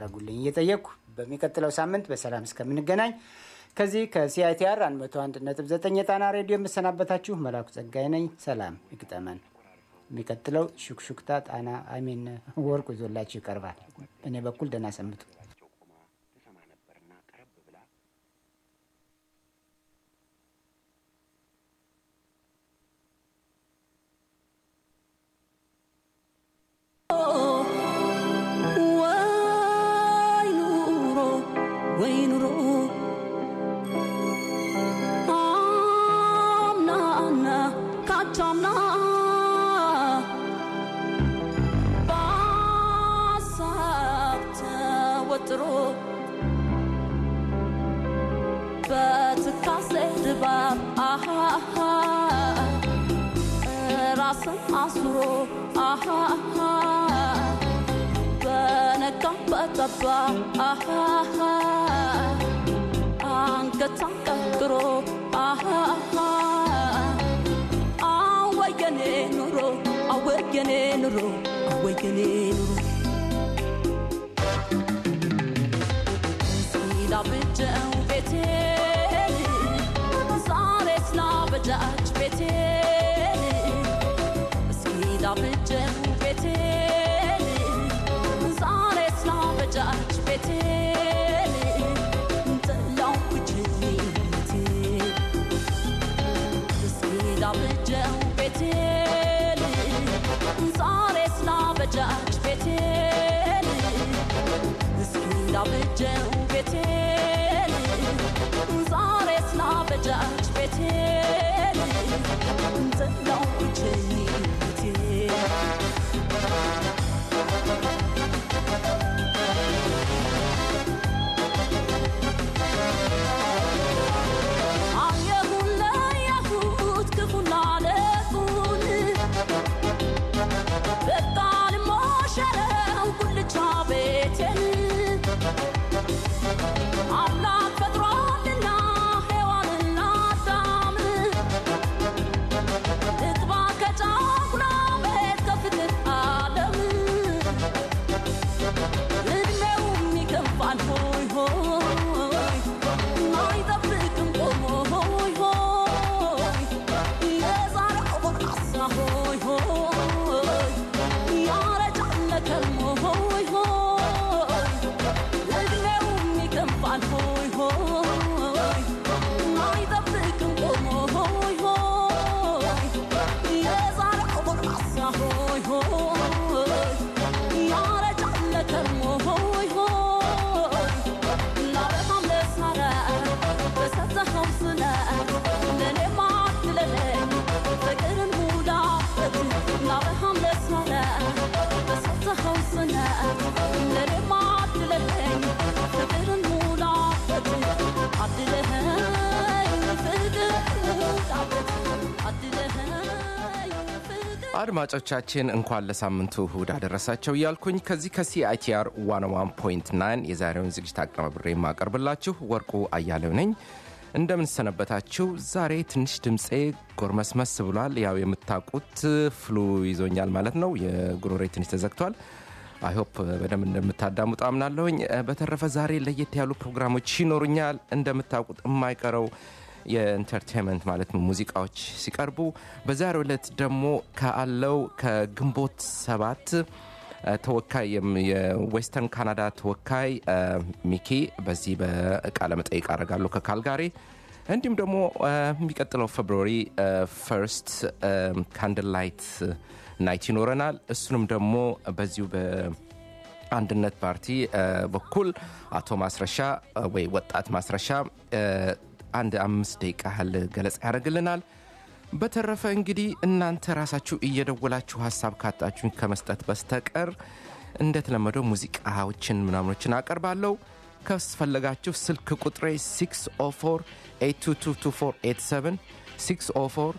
እንድታደርጉልኝ እየጠየቅኩ በሚቀጥለው ሳምንት በሰላም እስከምንገናኝ ከዚህ ከሲአይቲአር 101.9 የጣና ሬዲዮ የምሰናበታችሁ መላኩ ጸጋይ ነኝ። ሰላም ይግጠመን። የሚቀጥለው ሹክሹክታ ጣና አሚን ወርቁ ይዞላችሁ ይቀርባል። በእኔ በኩል ደህና ሰንብቱ። ወይ ኑሮ ወይ ኑሮ አምናና ካቻምና በሀሳብ ተወጥሮ በትካዜ ድባብ አሃሃ ራስን አስሮ አሃሃ በነጋ በጠባ አሃሃ አንገት አንቀርቅሮ አሃሃ አወየኔ ኑሮ አወየኔ ኑሮ አወየኔ ኑሮ ሲላብጀው ቤቴ ዛሬ ስላበጃች ቤቴ እስኪ ላብጀው ቤቴ ዛሬ ስላበጃች ቤቴ ጥላው ብቸኝነቴ እስኪ ላብጀው ቤቴ ዛሬ ስላበጃች ቤቴ እስኪ ላብጀው ቤቴ ዛሬ ስላበጃች ቤቴ ጥላው ብቸኝነቴ አየሁን ለያሁት ክፉና ደጉን በቃ ልሞሸረው ጉልቻ ቤቴን አምላክ ፈጥሯልና ሔዋንና አዳም ልግባ ከጫጉላ ቤት ከፍትህ ዓለም እድሜውም ይከፋል ሆይ ሆይ አይጠብቅም ቆሞ ሆይ ሆይ የዛሬው ጎልማሳ ሆይ ሆይ ያረጃል ለከርሞ ሆይ ሆይ እድሜውም ይከፋል ሆይ ሆይ አይጠብቅም ቆሞ ሆይ ሆይ የዛሬው ጎልማሳ ሆይ ሆይ ያረጃል ለከርሞ ሆይ ሆይ ላበቃም ለሳራ በሰጠኸው ስለ ለእኔም አትለለኝ ፍቅርን ሙላበት ላበቃም ለሳራ በሰጠኸው ስለ ለእኔም አትለለኝ ፍቅርን ሙላበት አድለኸኝ ፍቅር ሙላበት አድለኸኝ ፍቅር አድማጮቻችን እንኳን ለሳምንቱ እሁድ አደረሳቸው እያልኩኝ ከዚህ ከሲአይቲአር 101.9 የዛሬውን ዝግጅት አቀናብሬ የማቀርብላችሁ ወርቁ አያሌው ነኝ። እንደምንሰነበታችሁ። ዛሬ ትንሽ ድምፄ ጎርመስመስ ብሏል። ያው የምታውቁት ፍሉ ይዞኛል ማለት ነው። የጉሮሬ ትንሽ ተዘግቷል። አይሆፕ በደንብ እንደምታዳምጡ አምናለሁኝ። በተረፈ ዛሬ ለየት ያሉ ፕሮግራሞች ይኖሩኛል። እንደምታውቁት የማይቀረው የኢንተርቴንመንት ማለት ነው ሙዚቃዎች ሲቀርቡ በዛሬው ዕለት ደግሞ ካለው ከግንቦት ሰባት ተወካይ የዌስተርን ካናዳ ተወካይ ሚኪ በዚህ በቃለ መጠይቅ አደርጋለሁ ከካልጋሪ እንዲሁም ደግሞ የሚቀጥለው ፌብሩዋሪ ፈርስት ካንድል ላይት ናይት ይኖረናል እሱንም ደግሞ በዚሁ በአንድነት ፓርቲ በኩል አቶ ማስረሻ ወይ ወጣት ማስረሻ አንድ አምስት ደቂቃ ያህል ገለጻ ያደርግልናል በተረፈ እንግዲህ እናንተ ራሳችሁ እየደወላችሁ ሀሳብ ካጣችሁኝ ከመስጠት በስተቀር እንደተለመደው ሙዚቃዎችን ምናምኖችን አቀርባለሁ ከስፈለጋችሁ ስልክ ቁጥሬ 604 8222487 604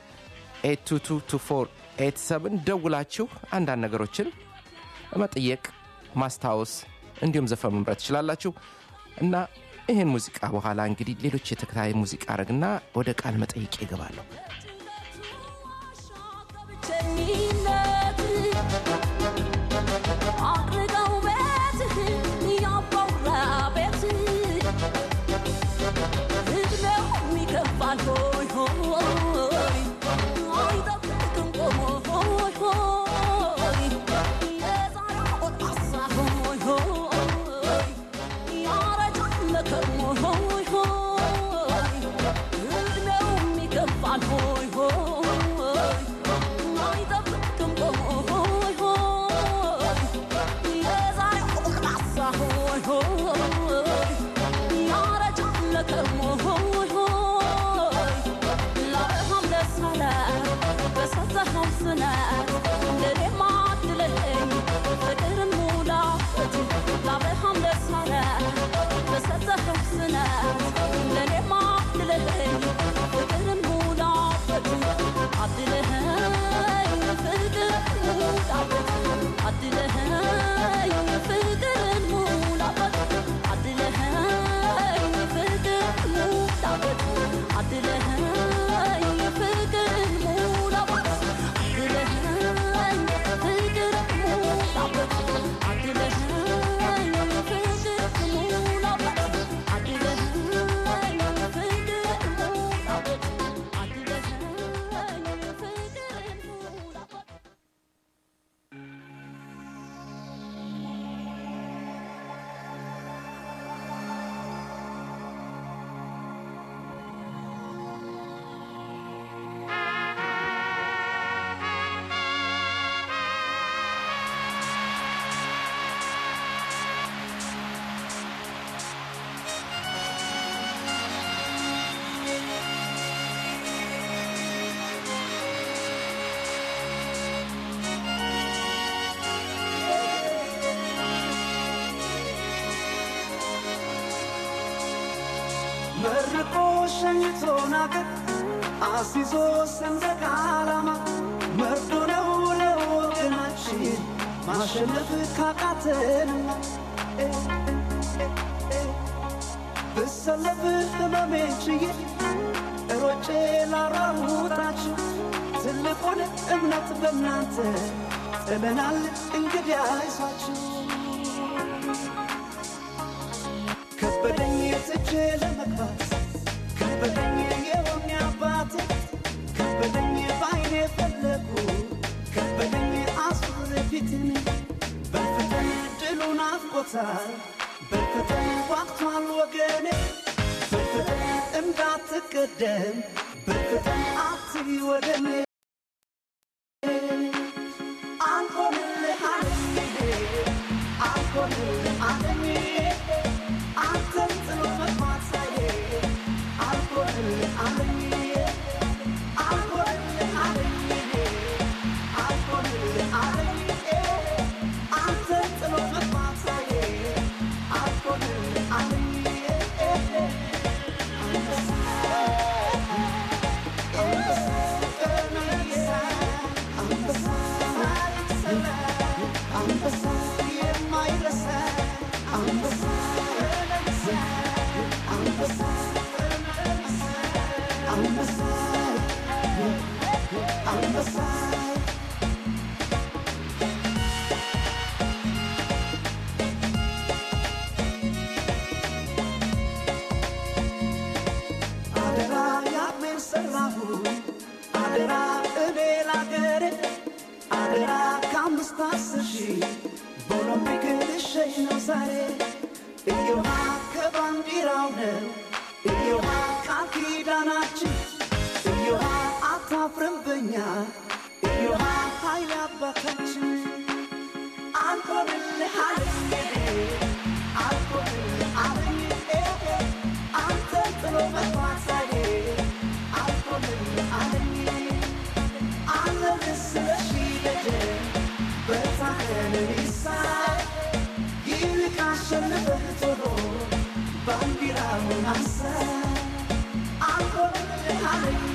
8222487 ደውላችሁ አንዳንድ ነገሮችን መጠየቅ ማስታወስ እንዲሁም ዘፈን መምረት ትችላላችሁ እና ይህን ሙዚቃ በኋላ እንግዲህ ሌሎች የተከታታይ ሙዚቃ አረግና ወደ ቃል መጠይቅ ይገባለሁ ብቸኝነት አቅርቀው ቤትህ ያባ ሆይ ሆይ ያረጃል ለከርሞ ሆይ ሆይ ላበሃም ደስ አለ በሰጠኸው ስነት ለኔማ አድለኸኝ ፍቅርን ሙላበት ላበሃም ደስ አለ በሰጠኸው ስነት ለኔማ አድለኸኝ ፍቅርን ሙላበት አድለኸኝ ፍቅርን ሙላበት አድለኸኝ ፍቅርን ሙላበት አድለኸኝ ፍቅርን ሙላበት አድለኸኝ ፍቅርን ሙላበት አድለኸኝ ፍቅርን ሙላበት አድለኸኝ ፍቅርን ሙላበት አድለኸኝ ፍቅርን ሙላበት አድለኸኝ ፍቅርን ሙላበት መርቆ ሸኝቶን አገር አስይዞ ሰንደቅ ዓላማ መርዶ ነው ለወገናችን ማሸነፍ ካቃተንማ እ፣ እ፣ እ፣ ብሰለፍ ህመሜን ችዬ ሮጬ ላራውጣችሁ ትልቁን እምነት በእናንተ ጥለናል እንግዲህ አይዟችሁ ከበደኝ ትቼ ለመግባት ከበደኝ የሆነ አባቴ ከበደኝ ባይኔ ፈለጉ ከበደኝ አሱር ፊትን በልፍተን ድሉን አፍቆታል በልፍተን ዋቅቷል ወገኔ በልፍተን እንዳትቀደም በልፍተን አትይ ወደኔ አንሆንልህ አለኝ አንሆንልህ አለኝ አንተን ጥሎ መግባት ሳዬ አንሆንልህ አለኝ አንሆንልህ አለኝ አንሆንልህ አለኝ አንተን ጥሎ መግባት ሳዬ አንሆንልህ አለኝ አደራ ያሜን ሰራሁ አደራ እኔ ላገሬ አደራ ከአምስት አስር ሺህ በኦሎምፒክ ልሸኝ ነው ዛሬ እዮሃ ከባንዲራው ነው እዮሃ ቃል ኪዳናችን እዮሃ አታፍርም በኛ እዮሃ ኃይል አባታችን አንኮንልህ አለኝ አንኮንልህ አለኝ አንተን ጥሎ መግባት ሳይሄ አንኮንልህ አለኝ አለንስ ለሺደደ በታኸን ይሳይ ይልቅ አሸንፈህ ቶሎ ባንዲራውን አንሳ አንኮንልህ አለኝ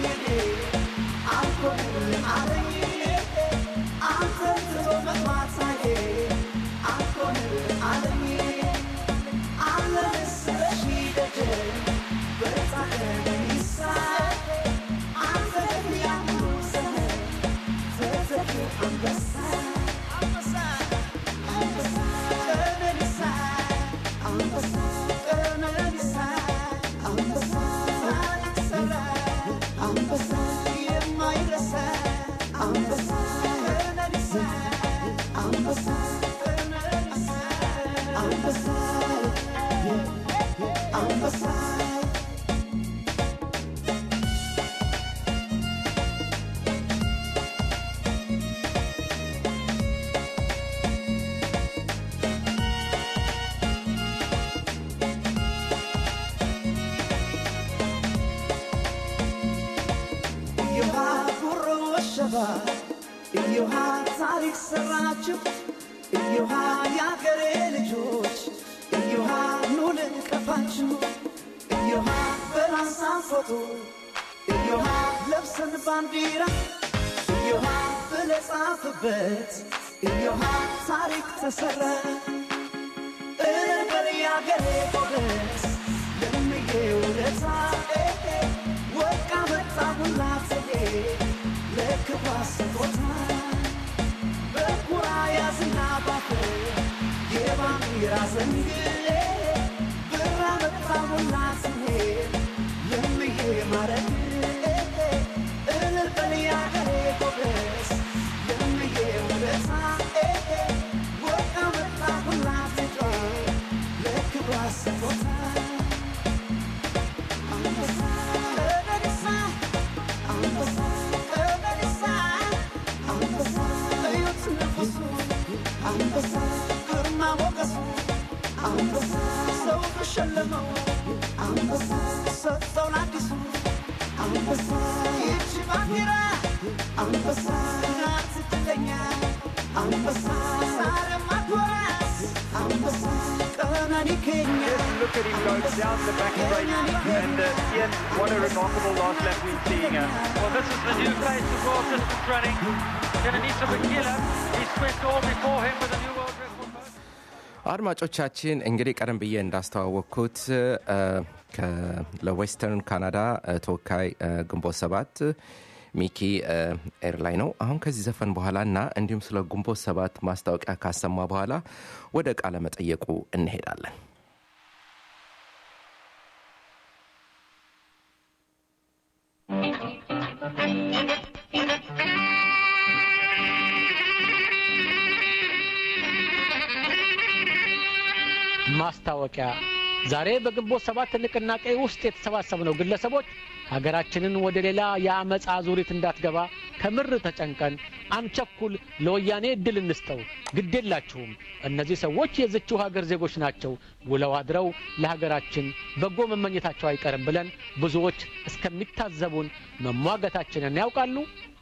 አንኮንልህ አለኝ አንተን ጥሎ መግባት ሳይሄ አንኮንልህ አለኝ አለንስ ለሺደደ በታኸን ይሳይ አንተ ያምሩ ሰህ ተተኪው አንበሳ አንበሳ አንበሳ ቀነኒሳ አንበሳ ቀነኒሳ አንበሳ ታሪክ ሰራ አንበሳ የማይረሳ አንበሳ ቀነኒሳ አንበሳ ቀነኒሳ አንበሳ አንበሳ ታሪክ ሰራችሁ እዮሃ የአገሬ ልጆች እዮሃ ኑ ልንቀፋችሁ እዮሃ በራሳ ፎቶ እዮሃ ለብሰን ባንዲራ እዮሃ ብለህ ጻፍበት እዮሃ ታሪክ ተሰራ እበር የአገሬ ጎበዝ ለምዬ ውለታ ወርቅ አመጣሁላት ለክብሯ ስጦታ በኩራ ያዝና ባፍ የባንዲራ ዘንግ ብር አመጣሁላት ለምዬ ማረግ እልል በል የአገሬ ጎበዝ ለምዬ ውለታ ወርቅ አመጣሁላት ለክብሯ ስጦታ አንበሳ ቀነኒሳ አንበሳ ቀነኒሳ አንበሳ እዩት ንጉሱ አንበሳ ግርማ ሞገሱ አንበሳ ሰው ተሸለመው አንበሳ ሰጠው ለአዲሱ አንበሳ ይቺ ባንዲራ አንበሳ ናት እድለኛ አንበሳ ዛሬም አትወራስ አንበሳ ቀነኒ ኬኛ look at him go down the back straight. And uh, Ian, what a remarkable last lap we're seeing. Uh, Well, this is the new face of world distance running. Kenenisa Bakila, he swept all before him with a new world record. አድማጮቻችን እንግዲህ ቀደም ብዬ እንዳስተዋወቅኩት እ፣ ከ- ለዌስተርን ካናዳ እ፣ ተወካይ እ፣ ግንቦት ሰባት ሚኪ እ፣ ኤርላይ ነው። አሁን ከዚህ ዘፈን በኋላ እና እንዲሁም ስለ ግንቦት ሰባት ማስታወቂያ ካሰማ በኋላ ወደ ቃለ መጠየቁ እንሄዳለን። ማስታወቂያ ዛሬ በግንቦት ሰባት ንቅናቄ ውስጥ የተሰባሰብነው ግለሰቦች ሀገራችንን ወደ ሌላ የአመፃ ዙሪት እንዳትገባ ከምር ተጨንቀን አንቸኩል፣ ለወያኔ እድል እንስጠው፣ ግዴላችሁም እነዚህ ሰዎች የዝችው ሀገር ዜጎች ናቸው፣ ውለው አድረው ለሀገራችን በጎ መመኘታቸው አይቀርም ብለን ብዙዎች እስከሚታዘቡን መሟገታችንን ያውቃሉ።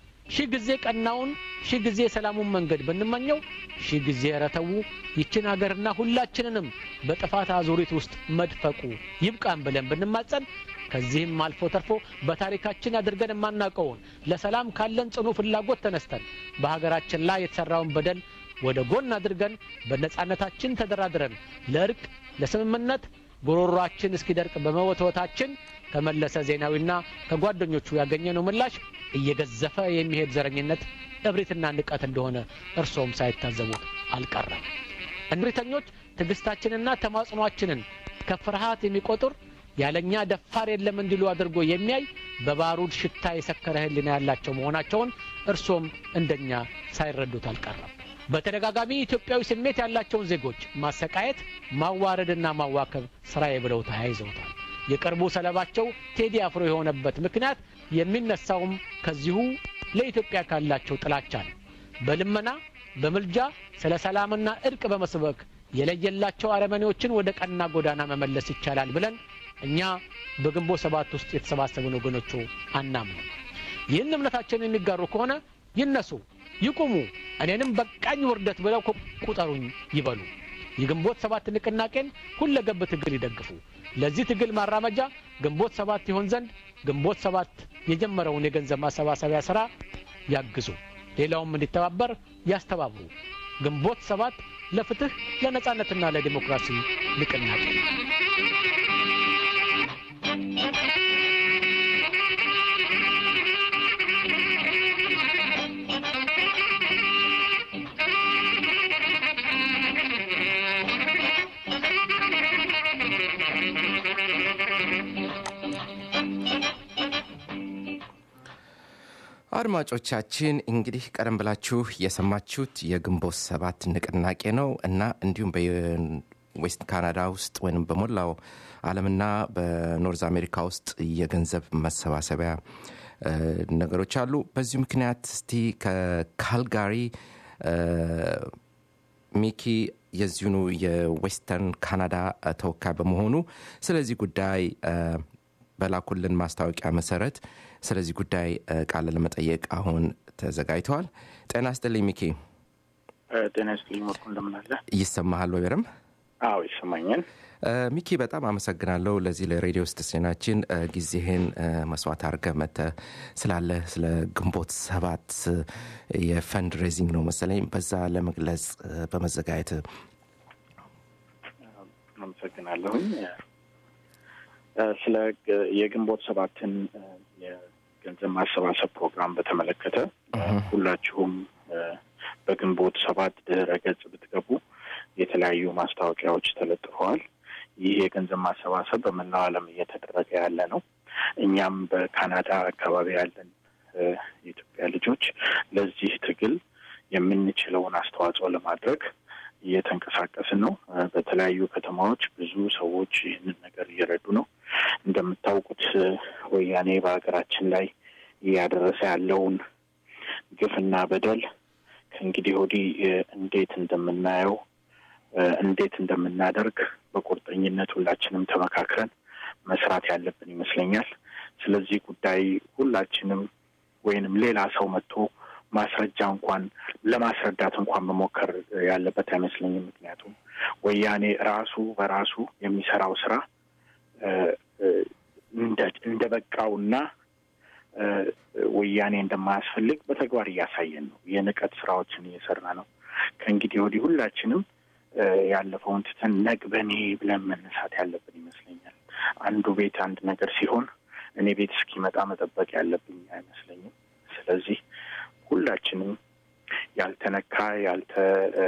ሺህ ጊዜ ቀናውን ሺህ ጊዜ የሰላሙን መንገድ ብንመኘው ሺህ ጊዜ ረተው ይችን አገርና ሁላችንንም በጥፋት አዙሪት ውስጥ መድፈቁ ይብቃን ብለን ብንማጸን ከዚህም አልፎ ተርፎ በታሪካችን አድርገን የማናውቀውን ለሰላም ካለን ጽኑ ፍላጎት ተነስተን በሀገራችን ላይ የተሠራውን በደል ወደ ጎን አድርገን በነጻነታችን ተደራድረን ለእርቅ ለስምምነት ጉሮሯችን እስኪደርቅ በመወትወታችን ከመለሰ ዜናዊና ከጓደኞቹ ያገኘነው ምላሽ እየገዘፈ የሚሄድ ዘረኝነት እብሪትና ንቀት እንደሆነ እርሶም ሳይታዘቡት አልቀረም። እብሪተኞች ትዕግስታችንና ተማጽኗችንን ከፍርሃት የሚቆጥር ያለኛ ደፋር የለም እንዲሉ አድርጎ የሚያይ በባሩድ ሽታ የሰከረ ሕሊና ያላቸው መሆናቸውን እርሶም እንደኛ ሳይረዱት አልቀረም። በተደጋጋሚ ኢትዮጵያዊ ስሜት ያላቸውን ዜጎች ማሰቃየት፣ ማዋረድና ማዋከብ ስራዬ ብለው ተያይዘውታል። የቅርቡ ሰለባቸው ቴዲ አፍሮ የሆነበት ምክንያት የሚነሳውም ከዚሁ ለኢትዮጵያ ካላቸው ጥላቻ ነው። በልመና በምልጃ ስለ ሰላምና እርቅ በመስበክ የለየላቸው አረመኔዎችን ወደ ቀና ጎዳና መመለስ ይቻላል ብለን እኛ በግንቦት ሰባት ውስጥ የተሰባሰቡን ወገኖቹ አናምንም። ይህን እምነታችንን የሚጋሩ ከሆነ ይነሱ፣ ይቁሙ፣ እኔንም በቃኝ ውርደት ብለው ቁጠሩኝ ይበሉ። የግንቦት ሰባት ንቅናቄን ሁለገብ ትግል ይደግፉ። ለዚህ ትግል ማራመጃ ግንቦት ሰባት ይሆን ዘንድ ግንቦት ሰባት የጀመረውን የገንዘብ ማሰባሰቢያ ሥራ ያግዙ። ሌላውም እንዲተባበር ያስተባብሩ። ግንቦት ሰባት ለፍትህ ለነጻነትና ለዲሞክራሲ ንቅናቄ አድማጮቻችን እንግዲህ ቀደም ብላችሁ የሰማችሁት የግንቦት ሰባት ንቅናቄ ነው እና እንዲሁም በዌስት ካናዳ ውስጥ ወይም በሞላው ዓለምና በኖርዝ አሜሪካ ውስጥ የገንዘብ መሰባሰቢያ ነገሮች አሉ። በዚሁ ምክንያት እስቲ ከካልጋሪ ሚኪ የዚሁኑ የዌስተርን ካናዳ ተወካይ በመሆኑ ስለዚህ ጉዳይ በላኩልን ማስታወቂያ መሰረት ስለዚህ ጉዳይ ቃለ ለመጠየቅ አሁን ተዘጋጅተዋል። ጤና ስጥልኝ ሚኪ። ጤና ይስጥልኝ ወርቁ እንደምን አለ? ይሰማሃል ወይ በደንብ? አዎ ይሰማኛል። እ፣ ሚኪ በጣም አመሰግናለሁ ለዚህ ለሬዲዮ ስቴሽናችን እ፣ ጊዜህን እ፣ መስዋዕት አድርገህ መጥተህ ስላለ ስለ ግንቦት ሰባት እ፣ የፈንድ ሬዚንግ ነው መሰለኝ በዛ ለመግለጽ እ፣ በመዘጋጀት አመሰግናለሁኝ። እ፣ ስለ ግ- የግንቦት ሰባትን እ፣ የገንዘብ ማሰባሰብ ፕሮግራም በተመለከተ እ፣ ሁላችሁም እ፣ በግንቦት ሰባት ድህረ ገጽ ብትገቡ የተለያዩ ማስታወቂያዎች ተለጥፈዋል። ይህ የገንዘብ ማሰባሰብ በመላው ዓለም እየተደረገ ያለ ነው። እኛም በካናዳ አካባቢ ያለን እ፣ የኢትዮጵያ ልጆች ለዚህ ትግል የምንችለውን አስተዋጽኦ ለማድረግ እየተንቀሳቀስን ነው። እ፣ በተለያዩ ከተማዎች ብዙ ሰዎች ይህንን ነገር እየረዱ ነው። እንደምታውቁት እ፣ ወያኔ በሀገራችን ላይ እያደረሰ ያለውን ግፍና በደል ከእንግዲህ ወዲህ እ፣ እንዴት እንደምናየው እ፣ እንዴት እንደምናደርግ በቁርጠኝነት ሁላችንም ተመካክረን መስራት ያለብን ይመስለኛል። ስለዚህ ጉዳይ ሁላችንም ወይንም ሌላ ሰው መጥቶ ማስረጃ እንኳን ለማስረዳት እንኳን መሞከር ያለበት አይመስለኝም። ምክንያቱም ወያኔ ራሱ በራሱ የሚሰራው ስራ እ፣ እ፣ እንደ እንደ በቃውና እ፣ ወያኔ እንደማያስፈልግ በተግባር እያሳየን ነው። የንቀት ስራዎችን እየሰራ ነው። ከእንግዲህ ወዲህ ሁላችንም እ፣ ያለፈውን ትተን ነግ በኔ ብለን መነሳት ያለብን ይመስለኛል። አንዱ ቤት አንድ ነገር ሲሆን እኔ ቤት እስኪመጣ መጠበቅ ያለብኝ አይመስለኝም። ስለዚህ ሁላችንም ያልተነካ ያልተ እ፣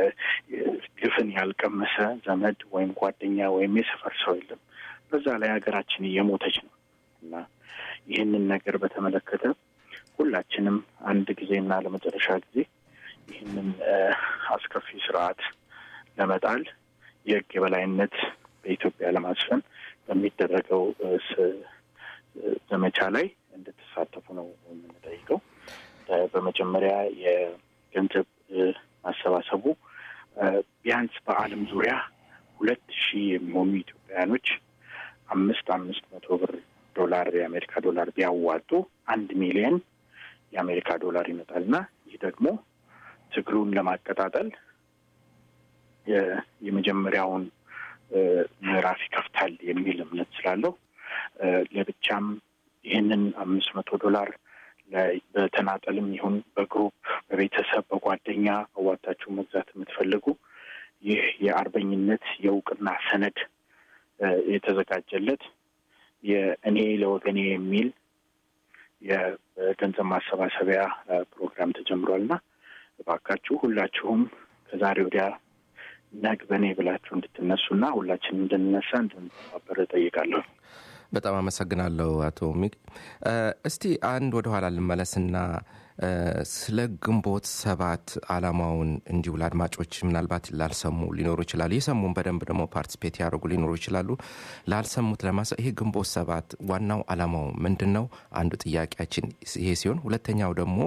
ግፍን ያልቀመሰ ዘመድ ወይም ጓደኛ ወይም የሰፈር ሰው የለም። በዛ ላይ ሀገራችን እየሞተች ነው እና ይህንን ነገር በተመለከተ ሁላችንም አንድ ጊዜና ለመጨረሻ ጊዜ ይህንን እ፣ አስከፊ ስርዓት ለመጣል የሕግ የበላይነት በኢትዮጵያ ለማስፈን በሚደረገው እ፣ ስ- እ፣ ዘመቻ ላይ እንድትሳተፉ ነው የምንጠይቀው። እ፣ በመጀመሪያ የገንዘብ እ፣ ማሰባሰቡ እ፣ ቢያንስ በዓለም ዙሪያ ሁለት ሺህ የሚሆኑ ኢትዮጵያውያኖች አምስት አምስት መቶ ብር ዶላር የአሜሪካ ዶላር ቢያዋጡ አንድ ሚሊየን የአሜሪካ ዶላር ይመጣል እና ይህ ደግሞ ትግሉን ለማቀጣጠል የ- የመጀመሪያውን እ፣ ምዕራፍ ይከፍታል የሚል እምነት ስላለው እ፣ ለብቻም ይህንን አምስት መቶ ዶላር ለ- በተናጠልም ይሁን በግሩፕ በቤተሰብ በጓደኛ አዋጣችሁ መግዛት የምትፈልጉ ይህ የአርበኝነት የእውቅና ሰነድ እ፣ የተዘጋጀለት የእኔ ለወገኔ የሚል የገንዘብ ማሰባሰቢያ እ፣ ፕሮግራም ተጀምሯል እና እባካችሁ ሁላችሁም ከዛሬ ወዲያ ነግ በእኔ ብላችሁ እንድትነሱና ሁላችንም እንድንነሳ እንድንተባበር እጠይቃለሁ። በጣም አመሰግናለሁ አቶ ሚቅ እ፣ እስቲ አንድ ወደኋላ ልመለስና እ፣ ስለ ግንቦት ሰባት አላማውን እንዲሁ ለአድማጮች ምናልባት ላልሰሙ ሊኖሩ ይችላሉ የሰሙን በደንብ ደግሞ ፓርቲስፔት ያደርጉ ሊኖሩ ይችላሉ ላልሰሙት ለማሰ ይሄ ግንቦት ሰባት ዋናው አላማው ምንድን ነው አንዱ ጥያቄያችን ይሄ ሲሆን ሁለተኛው ደግሞ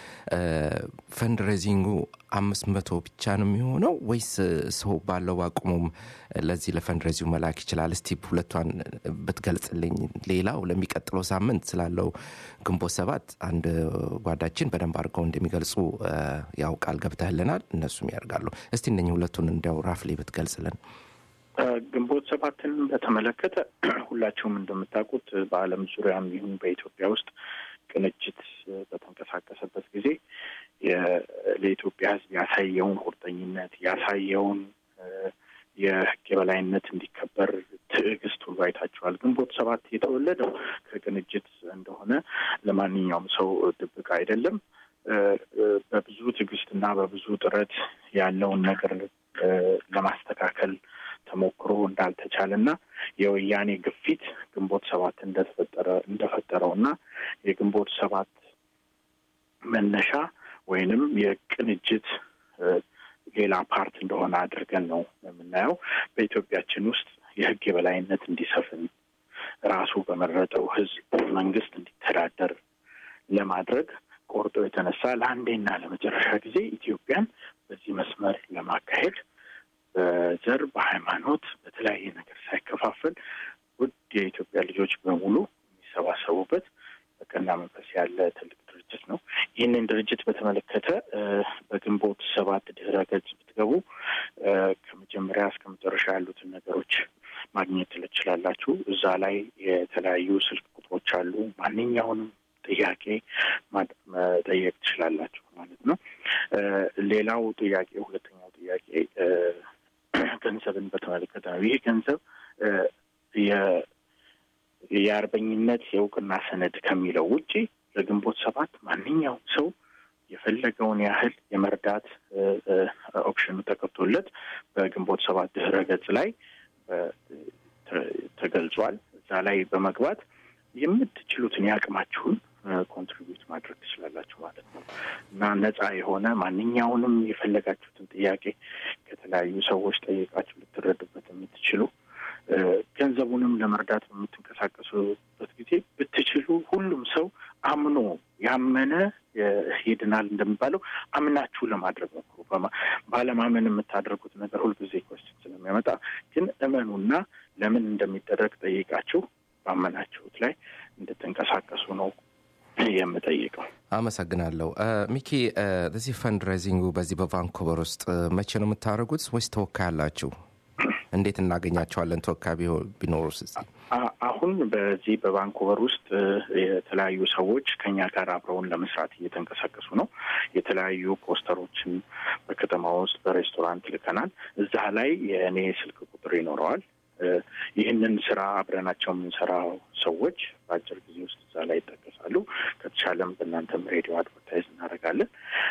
ፈንድሬዚንጉ አምስት መቶ ብቻ ነው የሚሆነው ወይስ ሰው ባለው አቁሙም ለዚህ ለፈንድሬዚንግ መላክ ይችላል? እስቲ ሁለቷን ብትገልጽልኝ። ሌላው ለሚቀጥለው ሳምንት ስላለው ግንቦት ሰባት አንድ ጓዳችን በደንብ አድርገው እንደሚገልጹ እ፣ ያው ቃል ገብተህልናል፣ እነሱም ያደርጋሉ። እስቲ እነኝህ ሁለቱን እንዲያው ራፍሊ ብትገልጽልን። እ፣ ግንቦት ሰባትን በተመለከተ ሁላችሁም እንደምታውቁት በዓለም ዙሪያም ይሁን በኢትዮጵያ ውስጥ ቅንጅት እ፣ በተንቀሳቀሰበት ጊዜ የ- ለኢትዮጵያ ሕዝብ ያሳየውን ቁርጠኝነት ያሳየውን እ፣ የሕግ የበላይነት እንዲከበር ትዕግስት ሁሉ አይታችኋል። ግንቦት ሰባት የተወለደው ከቅንጅት እንደሆነ ለማንኛውም ሰው ድብቅ አይደለም። እ፣ እ፣ በብዙ ትዕግስትና በብዙ ጥረት ያለውን ነገር እ፣ ለማስተካከል ተሞክሮ እንዳልተቻለ እና የወያኔ ግፊት ግንቦት ሰባት እንደተፈጠረ እንደፈጠረው እና የግንቦት ሰባት መነሻ ወይንም የቅንጅት እ፣ ሌላ ፓርት እንደሆነ አድርገን ነው የምናየው። በኢትዮጵያችን ውስጥ የህግ የበላይነት እንዲሰፍን ራሱ በመረጠው ህዝብ መንግስት እንዲተዳደር ለማድረግ ቆርጦ የተነሳ ለአንዴና ለመጨረሻ ጊዜ ኢትዮጵያን በዚህ መስመር ለማካሄድ በዘር በሃይማኖት በተለያየ ነገር ሳይከፋፈል ውድ የኢትዮጵያ ልጆች በሙሉ የሚሰባሰቡበት በቀና መንፈስ ያለ ትልቅ ድርጅት ነው። ይህንን ድርጅት በተመለከተ እ፣ በግንቦት ሰባት ድህረ ገጽ ማግኘት ትችላላችሁ። እዛ ላይ የተለያዩ ስልክ ቁጥሮች አሉ። ማንኛውንም ጥያቄ ማድ- መጠየቅ ትችላላችሁ ማለት ነው። እ፣ ሌላው ጥያቄ ሁለተኛው ጥያቄ እ፣ ገንዘብን በተመለከተ ነው። ይህ ገንዘብ እ፣ የ- የአርበኝነት የእውቅና ሰነድ ከሚለው ውጪ ለግንቦት ሰባት ማንኛውም ሰው የፈለገውን ያህል የመርዳት እ፣ እ፣ ኦፕሽኑ ተከፍቶለት በግንቦት ሰባት ድህረ ገጽ ላይ እ፣ ተ- ተገልጿል። እዛ ላይ በመግባት የምትችሉትን የአቅማችሁን ኮንትሪቢዩት ማድረግ ትችላላችሁ ማለት ነው እና ነጻ የሆነ ማንኛውንም የፈለጋችሁትን ጥያቄ ከተለያዩ ሰዎች ጠይቃችሁ ልትረዱበት የምትችሉ እ፣ ገንዘቡንም ለመርዳት በምትንቀሳቀሱበት ጊዜ ብትችሉ ሁሉም ሰው አምኖ ያመነ እ፣ ይድናል እንደሚባለው አምናችሁ ለማድረግ ሞክሩ። በማ- ባለማመን የምታደርጉት ነገር ሁልጊዜ ኮስችን ስለሚያመጣ ግን እመኑና ለምን እንደሚደረግ ጠይቃችሁ ባመናችሁት ላይ እንድትንቀሳቀሱ ነው የምጠይቀው። አመሰግናለሁ እ፣ ሚኪ እ፣ እዚህ ፈንድሬዚንጉ በዚህ በቫንኮቨር ውስጥ እ፣ መቼ ነው የምታደርጉት ወይስ ተወካይ አላችሁ እንዴት እናገኛቸዋለን ተወካይ ቢሆ- ቢኖሩስ እስቲ? አ- አሁን በዚህ በቫንኩቨር ውስጥ እ፣ የተለያዩ ሰዎች ከኛ ጋር አብረውን ለመስራት እየተንቀሳቀሱ ነው። የተለያዩ ፖስተሮችን በከተማ ውስጥ በሬስቶራንት ልከናል። እዛ ላይ የእኔ ስልክ ቁጥር ይኖረዋል። እ፣ ይህንን ስራ አብረናቸው የምንሰራው ሰዎች በአጭር ጊዜ ውስጥ እዛ ላይ ይጠቀሳሉ። ከተቻለም በእናንተም ሬዲዮ አድቨርታይዝ እናደርጋለን።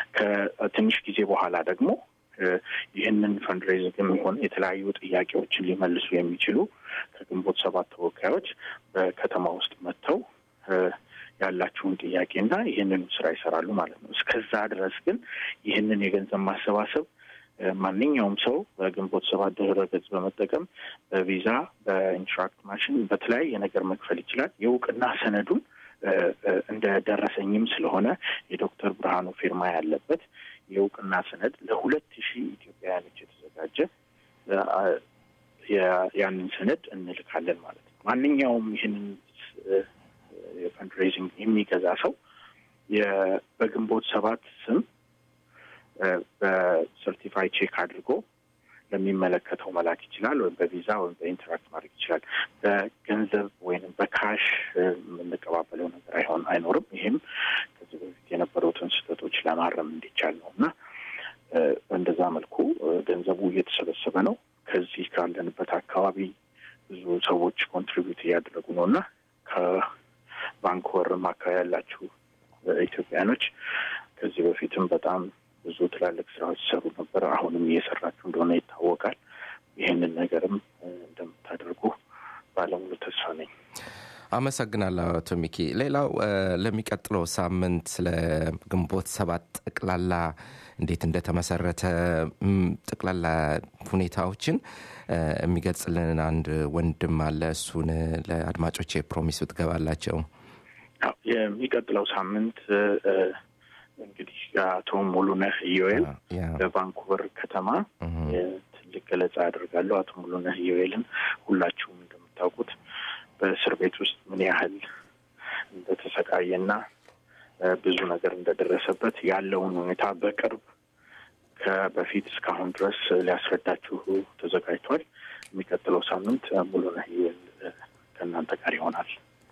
ከትንሽ ጊዜ በኋላ ደግሞ እ፣ ይህንን ፈንድሬዚንግ የሚሆን የተለያዩ ጥያቄዎችን ሊመልሱ የሚችሉ ከግንቦት ሰባት ተወካዮች በከተማ ውስጥ መጥተው እ፣ ያላችሁን ጥያቄና ይህንን ስራ ይሰራሉ ማለት ነው። እስከዛ ድረስ ግን ይህንን የገንዘብ ማሰባሰብ እ፣ ማንኛውም ሰው በግንቦት ሰባት ድህረ ገጽ በመጠቀም በቪዛ በኢንትራክት ማሽን በተለያየ ነገር መክፈል ይችላል። የእውቅና ሰነዱን እ፣ እ፣ እንደ ደረሰኝም ስለሆነ የዶክተር ብርሃኑ ፊርማ ያለበት የእውቅና ሰነድ ለሁለት ሺህ ኢትዮጵያውያኖች የተዘጋጀ እ፣ አ- ያ- ያንን ሰነድ እንልካለን ማለት ነው። ማንኛውም ይህንን እ፣ የፈንድሬዚንግ የሚገዛ ሰው የ- በግንቦት ሰባት ስም እ፣ በሰርቲፋይ ቼክ አድርጎ ለሚመለከተው መላክ ይችላል። ወይም በቪዛ ወይም በኢንተራክት ማድረግ ይችላል። በገንዘብ ወይም በካሽ እ፣ የምንቀባበለው ነገር አይሆን አይኖርም። ይህም ከዚህ በፊት የነበሩትን ስህተቶች ለማረም እንዲቻል ነው እና እ፣ በእንደዛ መልኩ እ፣ ገንዘቡ እየተሰበሰበ ነው። ከዚህ ካለንበት አካባቢ ብዙ ሰዎች ኮንትሪቢዩት እያደረጉ ነው እና ከቫንኩቨርም አካባቢ ያላችሁ እ፣ ኢትዮጵያኖች ከዚህ በፊትም በጣም ብዙ ትላልቅ ስራዎች ሲሰሩ ነበር። አሁንም እየሰራችሁ እንደሆነ ይታወቃል። ይህንን ነገርም እ፣ እንደምታደርጉ ባለሙሉ ተስፋ ነኝ። አመሰግናለሁ አቶ ሚኪ። ሌላው እ፣ ለሚቀጥለው ሳምንት ስለ ግንቦት ሰባት ጠቅላላ እንዴት እንደተመሰረተ እም፣ ጠቅላላ ሁኔታዎችን እ፣ የሚገልጽልን አንድ ወንድም አለ። እሱን እ፣ ለአድማጮች ፕሮሚስ ብትገባላቸው። አዎ፣ የሚቀጥለው ሳምንት እ፣ እ፣ እንግዲህ አቶ ሙሉነህ ኢዮኤል ያ በቫንኩቨር ከተማ እህ፣ ትልቅ ገለጻ ያደርጋሉ። አቶ ሙሉነህ ኢዮኤልን ሁላችሁም እንደምታውቁት በእስር ቤት ውስጥ ምን ያህል እንደተሰቃየና እ፣ ብዙ ነገር እንደደረሰበት ያለውን ሁኔታ በቅርብ ከበፊት እስካሁን ድረስ ሊያስረዳችሁ ተዘጋጅቷል። የሚቀጥለው ሳምንት እ፣ ሙሉነህ ኢዮኤል እ፣ ከእናንተ ጋር ይሆናል።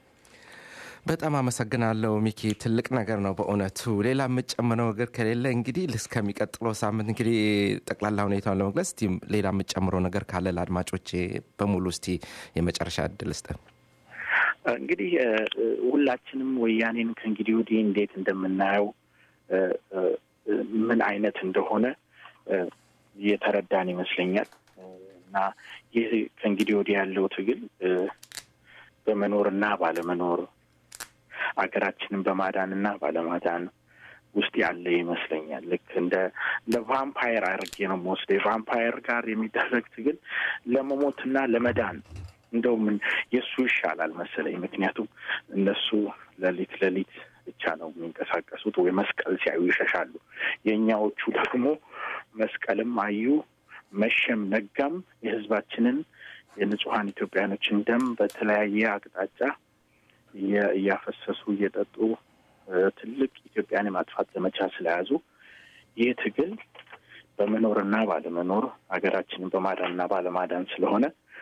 በጣም አመሰግናለሁ ሚኪ። ትልቅ ነገር ነው በእውነቱ። ሌላ የምጨምረው ነገር ከሌለ እንግዲህ እስከሚቀጥለው ሳምንት እንግዲህ ጠቅላላ ሁኔታውን ለመግለጽ እስቲ ሌላ የምጨምረው ነገር ካለ ለአድማጮቼ በሙሉ እስቲ የመጨረሻ እድል ስጥ። እንግዲህ እ፣ እ፣ ሁላችንም ወያኔን ከእንግዲህ ወዲህ እንዴት እንደምናየው እ፣ እ፣ እ፣ ምን አይነት እንደሆነ እ፣ የተረዳን ይመስለኛል እ፣ እና ይህ ከእንግዲህ ወዲህ ያለው ትግል እ፣ በመኖርና ባለመኖር አገራችንን በማዳንና ባለማዳን ውስጥ ያለ ይመስለኛል። ልክ እንደ እንደ ቫምፓየር አድርጌ ነው የምወስደው። የቫምፓየር ጋር የሚደረግ ትግል ለመሞትና ለመዳን እንደው ምን የእሱ ይሻላል መሰለኝ። ምክንያቱም እነሱ ሌሊት ሌሊት ብቻ ነው የሚንቀሳቀሱት ወይ መስቀል ሲያዩ ይሸሻሉ። የእኛዎቹ ደግሞ መስቀልም አዩ መሸም ነጋም የሕዝባችንን የንጹሐን ኢትዮጵያኖችን ደም በተለያየ አቅጣጫ እየ- እያፈሰሱ እየጠጡ እ፣ ትልቅ ኢትዮጵያን የማጥፋት ዘመቻ ስለያዙ ይህ ትግል በመኖርና ባለመኖር ሀገራችንን በማዳንና ባለማዳን ስለሆነ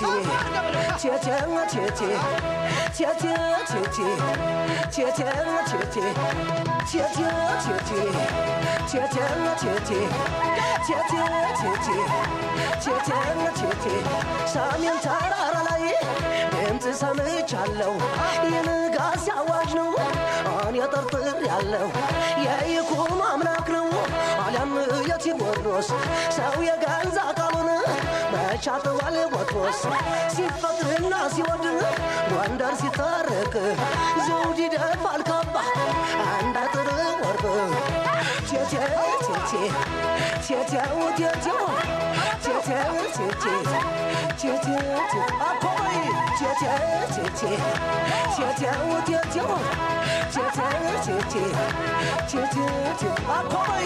ሰሜን ተራራ ላይ ድምፅ ሰምቻለሁ የንጋት አዋጅ ነው እኔ ጠርጥር ያለው የይኩም አምላክ ነው አሊያም የቴዎድሮስ ሰው የገንዛ ቃሉን መቻጥዋል ቦትሮስ ሲፈቅርና ሲወድ ጎንደር ሲታረቅ ዘውድ ይደፋል ካባ አንድ አጥር ወርቅ ቴቴ ቴቴ ቴቴው ቴቴው ቴቴው ቴቴ ቴቴ አኮይ ቴቴ ቴቴ ቴቴው ቴቴው ቴቴው ቴቴ ቴቴ አኮይ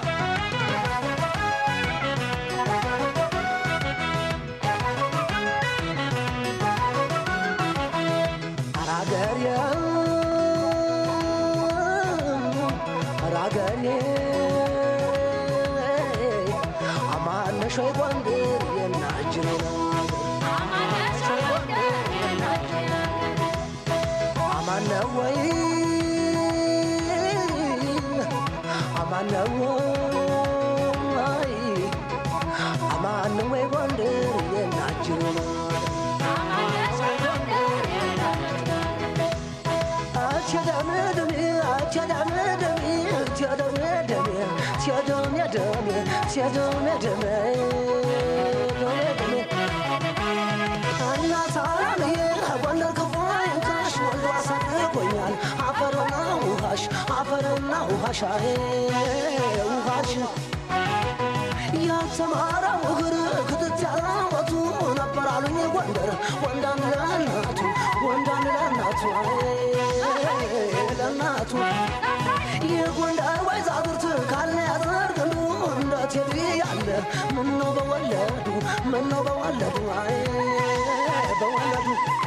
አራገሬ አራገሬ አማነሽ ወይ ጎንደር የናጅኔ ነው አማነ ወይ አማነ ወይ አማነ ወይ ጎንደር የናጅኔ ነው አፈርና ውሃሽ ውሃሽ ያልተማረው እግር ክትት ያላወቱ ነበር አሉኝ ጎንደር ወንዳን ለእናቱ ወንዳን ለእናቱ ለእናቱ የጎንደር ወይዛዝርት ካለ ያዘርግሉ እንደ ቴዲ ያለ ምነው በወለዱ ምነው በወለዱ አይ በወለዱ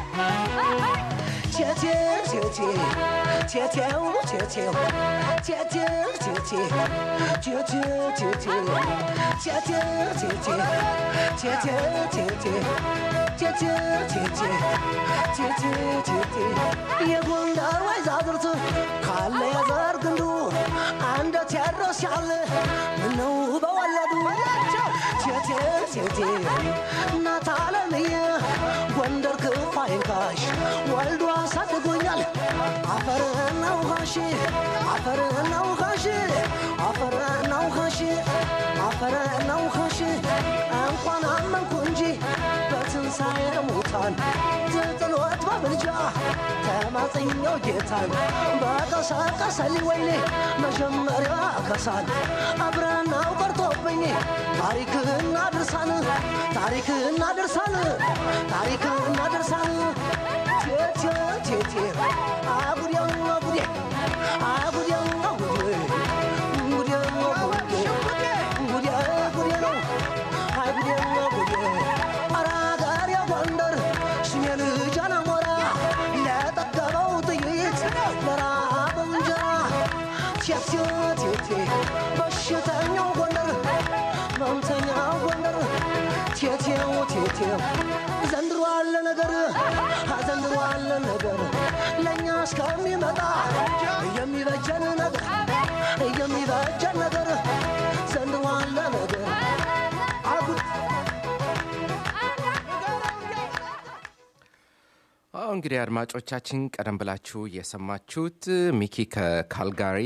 ቴቴ ቴቴ ቴቴው ቴቴው ቴቴው ቴቴ ቴቴው ቴቴ ቴቴው ቴቴ ቴቴው ቴቴ ቴቴው ቴቴ ቴቴው ቴቴ የጎንደር ወይዛዝርት ካለ የዘር ግንዱ አንደ ቴዎድሮስ ያለ ምነው በወለዱ ቴቴው ቴቴ እናት አለምዬ ጎንደር ክፉ አይንካሽ ወልዶ አሳድጎኛል አፈርና ውሃሽ አፈርና ውሃሽ አፈርና ውሃሽ አፈርና ውሃሽ እንኳን አመንኩ እንጂ በትንሣኤ ሙታን ትጥሎት በምልጃ ተማጽኛው ጌታን በቀሰቀሰሊ ወይኔ መጀመሪያ ከሳል አብረናው ቀርቶብኝ ታሪክና ድርሳን ታሪክና ድርሳን ታሪክና ድርሳን ቴቴ ቴቴ አጉዴው አጉዴ አጉዴው አጉዴ ጉዴው አጉዴ ጉዴ ጉዴ ነው አጉዴው አጉዴ ኧረ አገሬ ጎንደር ስሜ ልጅ አላሞራ ለጠገበው ጥይት ለራበው እንጀራ ቴቴ ቴቴ በሽተኛው ጎንደር መምተኛው ጎንደር ቴቴው ቴቴው ዘንድሮ አለ ነገር ዘንድሮ አለ ነገር ለእኛ እስከሚመጣ የሚበጀን ነገር የሚበጀን ነገር ዘንድሮ አለ ነገር አጉድ አሁ እንግዲህ አድማጮቻችን ቀደም ብላችሁ የሰማችሁት ሚኪ ከካልጋሪ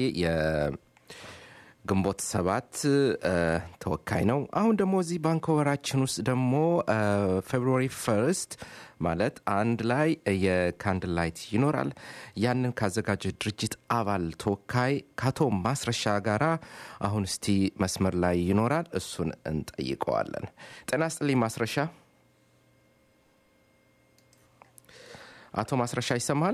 የግንቦት ሰባት እ፣ ተወካይ ነው። አሁን ደግሞ እዚህ ባንኮቨራችን ውስጥ ደግሞ ፌብሩዋሪ ፈርስት ማለት አንድ ላይ የካንድል ላይት ይኖራል። ያንን ካዘጋጀ ድርጅት አባል ተወካይ ከአቶ ማስረሻ ጋራ አሁን እስቲ መስመር ላይ ይኖራል። እሱን እንጠይቀዋለን። ጤና ስጥልኝ ማስረሻ። አቶ ማስረሻ ይሰማል?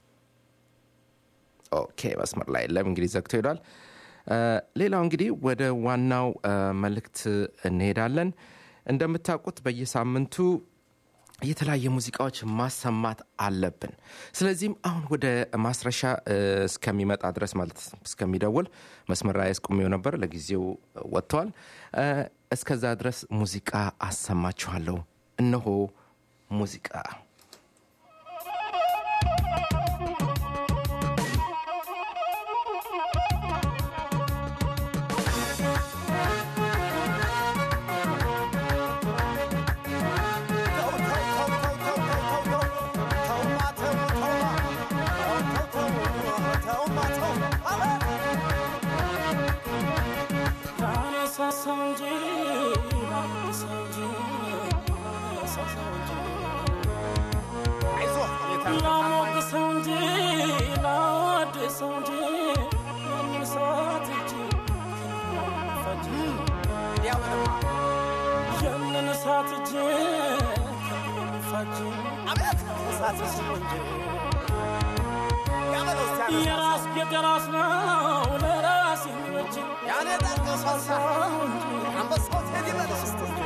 ኦኬ፣ መስመር ላይ የለም። እንግዲህ ዘግቶ ሄዷል። እ፣ ሌላው እንግዲህ ወደ ዋናው እ፣ መልእክት እንሄዳለን። እንደምታውቁት በየሳምንቱ የተለያየ ሙዚቃዎች ማሰማት አለብን። ስለዚህም አሁን ወደ ማስረሻ እ፣ እስከሚመጣ ድረስ ማለት እስከሚደውል መስመር ላይ አስቁሜው ነበር። ለጊዜው ወጥተዋል። እ፣ እስከዛ ድረስ ሙዚቃ አሰማችኋለሁ። እነሆ ሙዚቃ የራስ የራስ ነው ለራስ የሚበጅ ያኔ ጠቀሳሳ አንበሳው ቴዲ በለስ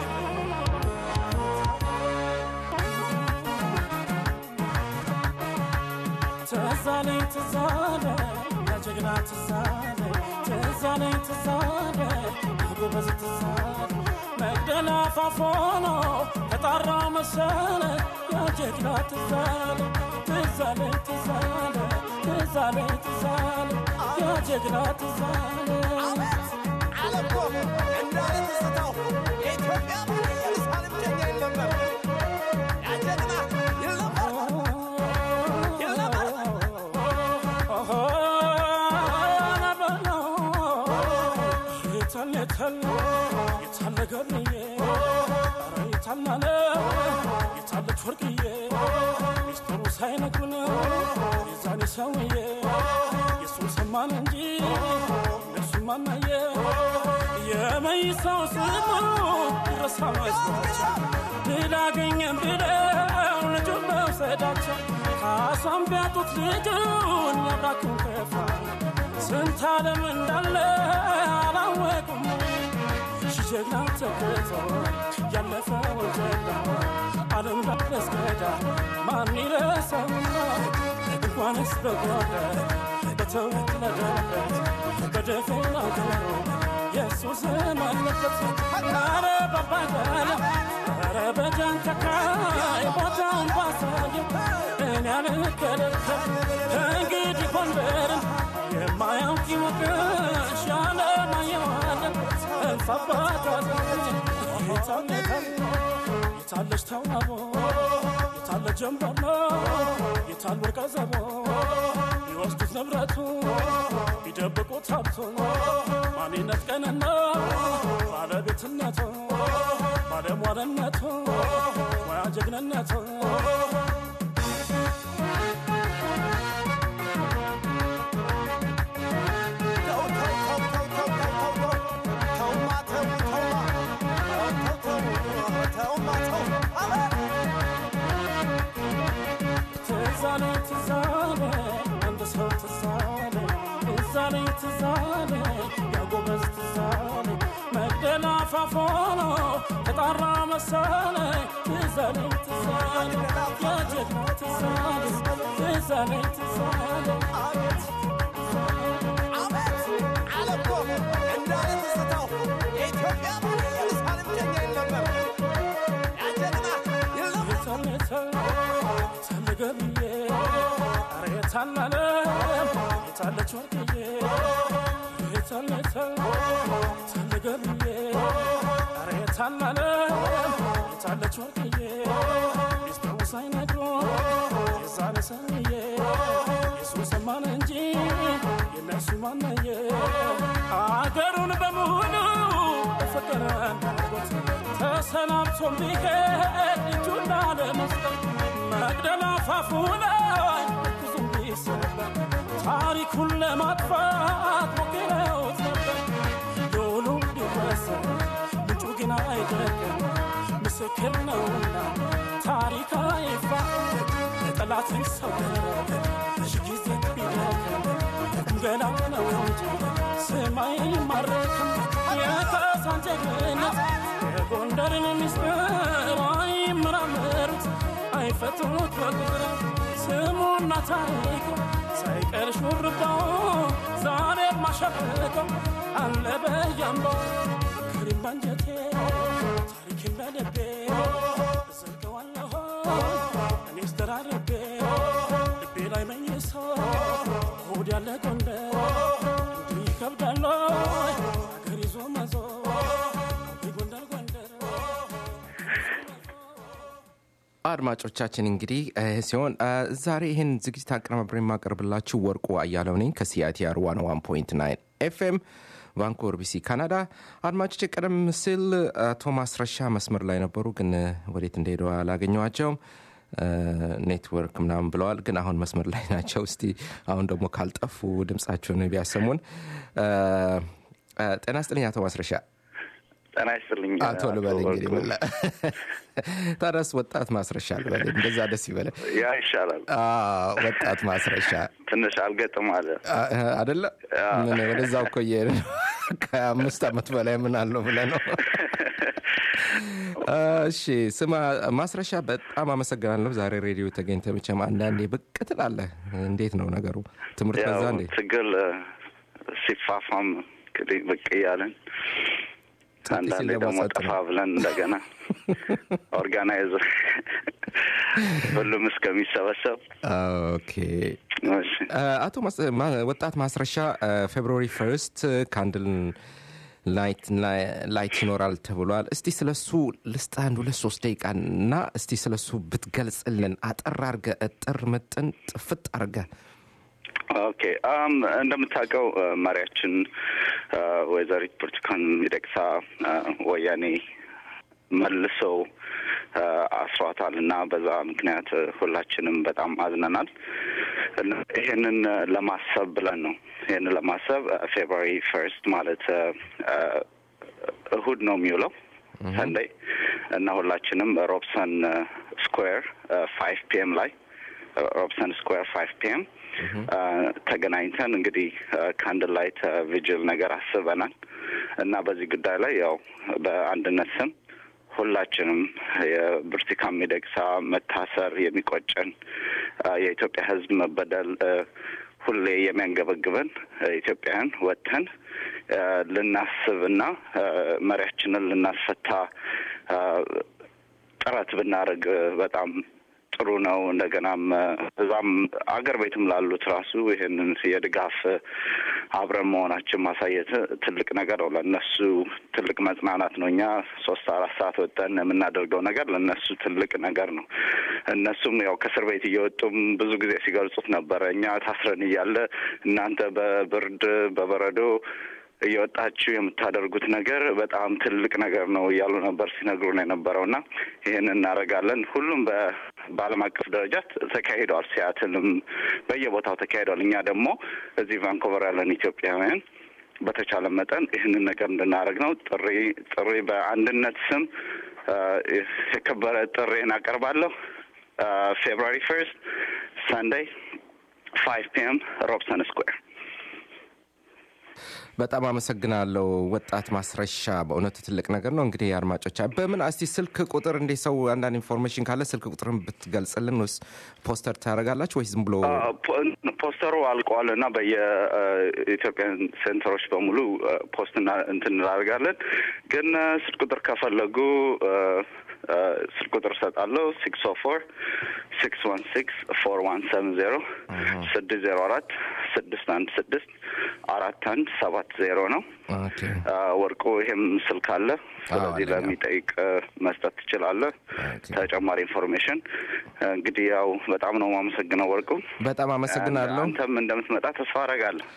ትዛለኝ ትዛለ ያጀግና ትዛለ ትዛለኝ ትዛለ ጎበዝ ትዛለ መግደላ ፋፎኖ ተጣራ መሰለ ያጀግና ትዛለ ትዛለኝ ትዛለ ትዛለኝ ትዛለ ያጀግና ትዛለ አለኮ እንዳለ ትዝታው የኢትዮጵያ ኢየሩሳሌም ጀኛ ይለመር ያጀግና ይለመር ሳይነግሩን የዛኔ ሰውዬ የሱን ሰማን እንጂ እነሱ ማናየ የመይሳው ስሙ ይረሳ መስሏቸው ድል አገኘን ብለው ልጁን መውሰዳቸው ካሷን ቢያጡት ልጁን ያብራኩን ከፋ ስንት ዓለም እንዳለ አላወቁም ጀግና ተክቶ ያለፈውን ጀግና ዓለም ላስገዳ ማን ይረሳውና እንኳንስ በጓዳ በተውት ለደበት በደፈና ገሮ የሱስም አለበት ኧረ ባባጋለ ኧረ በጃንተካይ ቦታውን ባሳየው እኔ አልከለከል ከእንግዲህ ጎንደርን የማያውቅ ይወቅሽ ያለማየዋለን የታለች ተዋቦ የታለ ጀንበር ነው የታል ወርቀ ዘቦ ሊወስዱት ንብረቱ ሊደብቁት ሀብቱ ማንነት ቀንና ባለቤትነቱ ባለሟልነቱ ሙያ ጀግንነቱ ትዛለ ትዛለ አንድ ሰው ትዛለ ትዛለ ትዛለ ያጎበዝ ትዛለ መግደላ ፋፎኖ ተጣራ መሰለ ትዛለ ትዛለ ያጀግና ትዛለ ትዛለ ትዛለ አቤት አቤት አለኮ እንዳለ ትዝታው የኢትዮጵያ ኢየሩሳሌም ጀኛ ይለመር ያጀግና ይለመር ገብዬ ኧረ የታላለ የታለች ወርቅዬ የታለ የታለ ገብዬ ኧረ የታላለ የታለች ወርቅዬ ሚስጥሩ ሳይነግሮ የዛሬ ሰውዬ የሱ ሰማን እንጂ የነሱ ማነየ አገሩን በሙሉ በፍቅር እንዳጎት ተሰናብቶም ቢሄድ እጁን ላለመስጠት መቅደላ አፋፉ ላይ ብዙም ቢሰበር ታሪኩን ለማጥፋት ሞክረውት ነበር። ዶሉ ቢወሰን ምንጩ ግን አይደለም፣ ምስክር ነውና ታሪክ አይፋ ጠላትን ሰወረ ሺ ጊዜ ቢደክም ገላ ነው እንጂ ሰማይ ማረክም የካሳን ጀግንነት የጎንደርን ምስጢር አይመራመሩት አይፈቱት በቁጥር ስሙና ታሪኩ ሳይቀር ሹርባው ዛሬ ማሸብቀው አለ በያምባው ክሪም ባንጀቴ ታሪክን በልቤ ዘልቀዋለሁ አድማጮቻችን እንግዲህ ይህ ሲሆን እ፣ ዛሬ ይህን ዝግጅት አቀናብሬ የማቀርብላችሁ ወርቁ አያለው ነኝ ከሲአይቲአር 101.9 ኤፍኤም ቫንኮቨር ቢሲ ካናዳ። አድማጮች ቀደም ሲል አቶ ማስረሻ መስመር ላይ ነበሩ፣ ግን እ፣ ወዴት እንደሄዱ አላገኘዋቸውም። እ፣ ኔትወርክ ምናምን ብለዋል፣ ግን አሁን መስመር ላይ ናቸው። እስቲ አሁን ደግሞ ካልጠፉ ድምጻቸውን ቢያሰሙን። እ፣ እ፣ ጤና ስጥልኝ አቶ ማስረሻ። ጤና ይስጥልኝ አቶ ልበል እንግዲህ ምን ላ- ታዲያስ ወጣት ማስረሻ ልበል፣ እንደዛ ደስ ይበለ። ያ ይሻላል። አዎ፣ ወጣት ማስረሻ ትንሽ አልገጥም አለ። አ- አደለ ምን ወደዛው እኮ እየሄድን ነው። ከአምስት ዓመት በላይ ምን አለው ብለህ ነው። እሺ ስማ ማስረሻ፣ በጣም አመሰግናለሁ። ዛሬ ሬዲዮ ተገኝተህ መቼም አንዳንዴ ብቅ ትላለህ። እንዴት ነው ነገሩ? ትምህርት ያው በዛ እንዴ? ትግል እ፣ ሲፋፋም እንግዲህ ብቅ እያለን አንዳንዴ ሲል ደግሞ ደግሞ ጸጥ ጠፋ ነው። ብለን እንደገና ኦርጋናይዝ ሁሉም እስከሚሰበሰብ ኦኬ እሺ። አቶ ማስ- ማ- ወጣት ማስረሻ ፌብሩዋሪ ፈርስት ካንድል ላይት ላይት ይኖራል ተብሏል። እስቲ ስለሱ ልስጥ አንድ ሁለት ሶስት ደቂቃ እና እስቲ ስለሱ ብትገልጽልን አጠር አርገ እጥር ምጥን ጥፍጥ አርገ ኦኬ አም እንደምታውቀው እ፣ መሪያችን እ፣ ወይዘሪት ብርቱካን ሚደቅሳ እ፣ ወያኔ መልሰው እ፣ አስሯታል እና በዛ ምክንያት እ፣ ሁላችንም በጣም አዝነናል። እና ይህንን እ፣ ለማሰብ ብለን ነው ይህንን ለማሰብ ፌብሩዋሪ ፈርስት ማለት እ፣ እ፣ እሁድ ነው የሚውለው ሰንደይ እና ሁላችንም ሮብሰን ስኩዌር ፋይቭ ፒኤም ላይ ሮብሰን ስኩዌር ፋይቭ ፒኤም ተገናኝተን እንግዲህ ካንድል ላይት ቪጅል ነገር አስበናል እና በዚህ ጉዳይ ላይ ያው በአንድነት ስም ሁላችንም የብርቱካን ሚደቅሳ መታሰር የሚቆጨን አ፣ የኢትዮጵያ ሕዝብ መበደል አ፣ ሁሌ የሚያንገበግበን አ፣ ኢትዮጵያውያን ወጥተን አ፣ ልናስብና አ፣ መሪያችንን ልናስፈታ አ፣ ጥረት ብናደርግ በጣም ጥሩ ነው። እንደገናም አ፣ እዛም አገር ቤትም ላሉት ራሱ ይህንን የድጋፍ አ፣ አብረን መሆናችን ማሳየት ትልቅ ነገር ነው። ለእነሱ ትልቅ መጽናናት ነው። እኛ ሶስት አራት ሰዓት ወጠን የምናደርገው ነገር ለእነሱ ትልቅ ነገር ነው። እነሱም ያው ከእስር ቤት እየወጡም ብዙ ጊዜ ሲገልጹት ነበረ። እኛ ታስረን እያለ እናንተ በብርድ በበረዶ እየወጣችሁ የምታደርጉት ነገር በጣም ትልቅ ነገር ነው እያሉ ነበር ሲነግሩን የነበረው እና ይህን እናደርጋለን። ሁሉም በ በዓለም አቀፍ ደረጃ ተካሂደዋል። ሲያትልም በየቦታው ተካሂደዋል። እኛ ደግሞ እዚህ ቫንኮቨር ያለን ኢትዮጵያውያን በተቻለ መጠን ይህንን ነገር እንድናደርግ ነው ጥሪ ጥሪ በአንድነት ስም አ፣ የከበረ ጥሪን አቀርባለሁ። ፌብሩዋሪ ፈርስት ሳንዴይ ፋይቭ ፒኤም ሮብሰን ስኩዌር በጣም አመሰግናለሁ ወጣት ማስረሻ። በእውነቱ ትልቅ ነገር ነው። እንግዲህ አድማጮች በምን እስቲ ስልክ ቁጥር እንዴ ሰው አንዳንድ ኢንፎርሜሽን ካለ ስልክ ቁጥርን ብትገልጽልን ወይስ ፖስተር ታደርጋላችሁ ወይስ ዝም ብሎ አ፣ ፖ- ፖስተሩ አልቋል እና በየኢትዮጵያን ሴንተሮች በሙሉ አ፣ ፖስት እና እንትን እናደርጋለን። ግን አ፣ ስልክ ቁጥር ከፈለጉ አ፣ አ፣ ስልክ ቁጥር እሰጣለሁ ሲክስ ኦ ፎር ሲክስ ዋን ሲክስ ፎር ዋን ሰቨን ዜሮ ስድስት ዜሮ አራት ስድስት አንድ ስድስት አራት አንድ ሰባት ዜሮ ነው። ኦኬ አ፣ ወርቁ ይሄም ስልክ አለ። ስለዚህ አለኝ። ለሚጠይቅ አ፣ መስጠት ትችላለህ። ኦኬ። ተጨማሪ ኢንፎርሜሽን እንግዲህ ያው በጣም ነው የማመሰግነው ወርቁ። በጣም አመሰግናለሁ። አንተም እንደምትመጣ ተስፋ አደርጋለሁ።